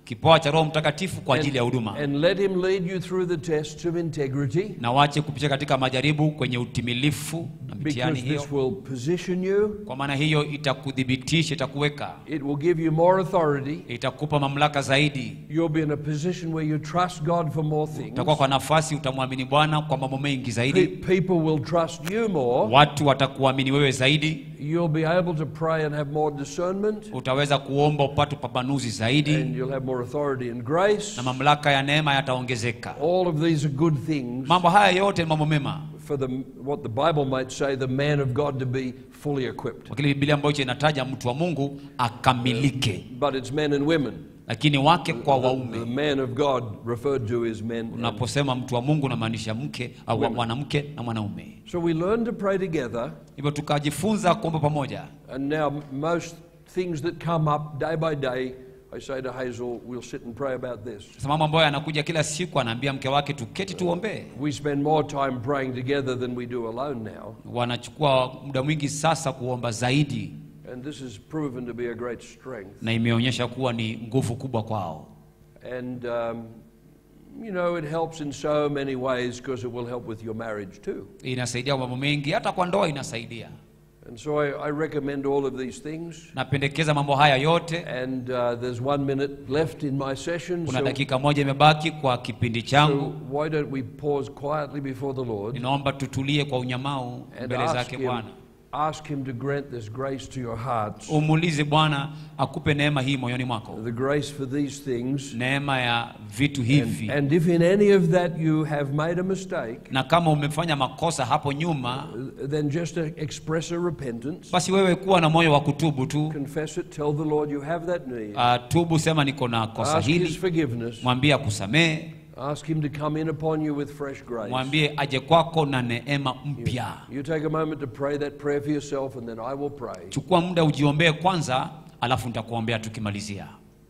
Speaker 2: kipawa cha roho mtakatifu kwa ajili ya huduma
Speaker 1: And let Him lead you through the tests of integrity
Speaker 2: na wache kupitia katika majaribu kwenye utimilifu na mitihani
Speaker 1: because
Speaker 2: hiyo
Speaker 1: this will position you,
Speaker 2: kwa maana hiyo itakudhibitisha itakuweka
Speaker 1: it will give you more authority.
Speaker 2: itakupa mamlaka zaidi
Speaker 1: You'll be in a position where you trust God for more things.
Speaker 2: utakuwa kwa nafasi utamwamini bwana kwa mambo mengi
Speaker 1: Pe-
Speaker 2: zaidi
Speaker 1: People will trust you more.
Speaker 2: watu watakuamini wewe zaidi
Speaker 1: You'll be able to pray and have more discernment.
Speaker 2: utaweza kuomba upate upambanuzi
Speaker 1: And
Speaker 2: zaidi
Speaker 1: you'll have more authority and grace.
Speaker 2: na mamlaka ya neema yataongezeka
Speaker 1: All of these are good things
Speaker 2: mambo haya yote ni mambo mema
Speaker 1: for the, what the Bible might say, the man of God to be fully equipped.
Speaker 2: kwa kile biblia ambacho inataja mtu wa mungu akamilike
Speaker 1: But it's men and women.
Speaker 2: lakini wake kwa
Speaker 1: The
Speaker 2: waume
Speaker 1: man of God referred to is men. and-
Speaker 2: unaposema mtu wa mungu unamaanisha mke au mwanamke na mwanaume
Speaker 1: So we learn to pray together,
Speaker 2: hivyo tukajifunza kuomba pamoja
Speaker 1: and now most things that come up day by day, I say to Hazel, we'll sit and pray about this.
Speaker 2: sasa mambo ambayo yanakuja kila siku anaambia mke wake tuketi tuombee
Speaker 1: We spend more time praying together than we do alone now,
Speaker 2: wanachukua muda mwingi sasa kuomba zaidi
Speaker 1: and this has proven to be a great strength.
Speaker 2: na imeonyesha kuwa ni nguvu kubwa kwao
Speaker 1: And um, you know, it helps in so many ways because it will help with your marriage too.
Speaker 2: inasaidia kwa mambo mengi hata kwa ndoa inasaidia
Speaker 1: And so I, I recommend all of these things.
Speaker 2: napendekeza mambo haya yote
Speaker 1: And uh, there's one minute left in my session.
Speaker 2: kuna
Speaker 1: So,
Speaker 2: dakika moja imebaki kwa kipindi
Speaker 1: so
Speaker 2: changu
Speaker 1: why don't we pause quietly before the Lord
Speaker 2: ninaomba tutulie kwa unyamau
Speaker 1: and
Speaker 2: mbele
Speaker 1: ask
Speaker 2: zake
Speaker 1: him,
Speaker 2: bwana
Speaker 1: ask him to grant this grace to your hearts,
Speaker 2: umuulize bwana akupe neema hii moyoni mwako
Speaker 1: the grace for these things.
Speaker 2: neema ya vitu hivi
Speaker 1: And, and if in any of that you have made a mistake,
Speaker 2: na kama umefanya makosa hapo nyuma
Speaker 1: uh, then just uh, express a repentance.
Speaker 2: basi wewe kuwa na moyo wa kutubu tu
Speaker 1: Confess it, tell the Lord you have that need.
Speaker 2: uh, tubu sema niko na kosa
Speaker 1: Ask His
Speaker 2: hili
Speaker 1: forgiveness.
Speaker 2: mwambie akusamehe
Speaker 1: Ask Him to come in upon you with fresh grace.
Speaker 2: mwambie aje kwako na neema mpya
Speaker 1: You take a moment to pray that prayer for yourself, and then I will pray.
Speaker 2: chukua muda ujiombee kwanza alafu nitakuombea tukimalizia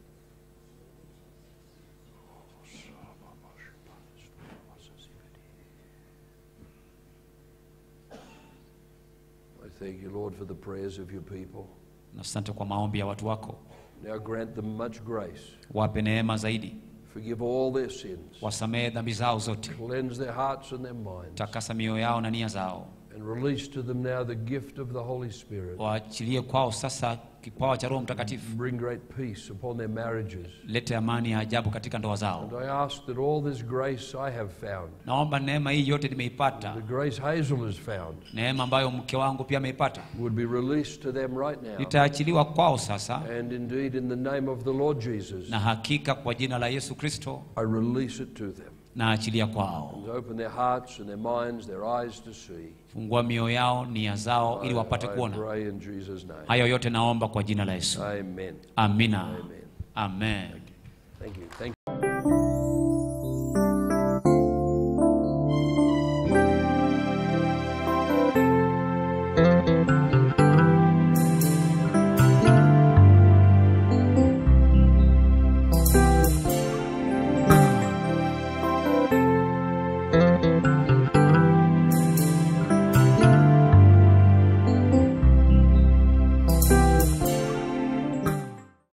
Speaker 1: I thank you, Lord, for the prayers of your people.
Speaker 2: na asante kwa maombi ya watu wako
Speaker 1: Now grant them much grace.
Speaker 2: wape neema zaidi
Speaker 1: Forgive all their sins.
Speaker 2: wasamehe dhambi zao zote
Speaker 1: Cleanse their hearts and their minds.
Speaker 2: takasa mioyo yao na nia zao
Speaker 1: And release to them now the gift of the Holy Spirit.
Speaker 2: waachilie kwao sasa kipawa cha roho mtakatifu
Speaker 1: Bring great peace upon their marriages.
Speaker 2: lete amani ya ajabu katika ndoa zao
Speaker 1: And I ask that all this grace I have found,
Speaker 2: naomba neema hii yote nimeipata
Speaker 1: the grace Hazel has found,
Speaker 2: neema ambayo mke wangu pia ameipata
Speaker 1: would be released to them right now.
Speaker 2: itaachiliwa kwao sasa
Speaker 1: And indeed, in the name of the Lord Jesus,
Speaker 2: na hakika kwa jina la yesu kristo
Speaker 1: I release it to them.
Speaker 2: naachilia kwao
Speaker 1: And open their hearts and their minds, their eyes to see.
Speaker 2: fungua mioyo yao nia zao ili wapate
Speaker 1: I
Speaker 2: kuona
Speaker 1: pray in Jesus' name.
Speaker 2: hayo yote naomba kwa jina la yesu
Speaker 1: Amen.
Speaker 2: amina
Speaker 1: Amen.
Speaker 2: amen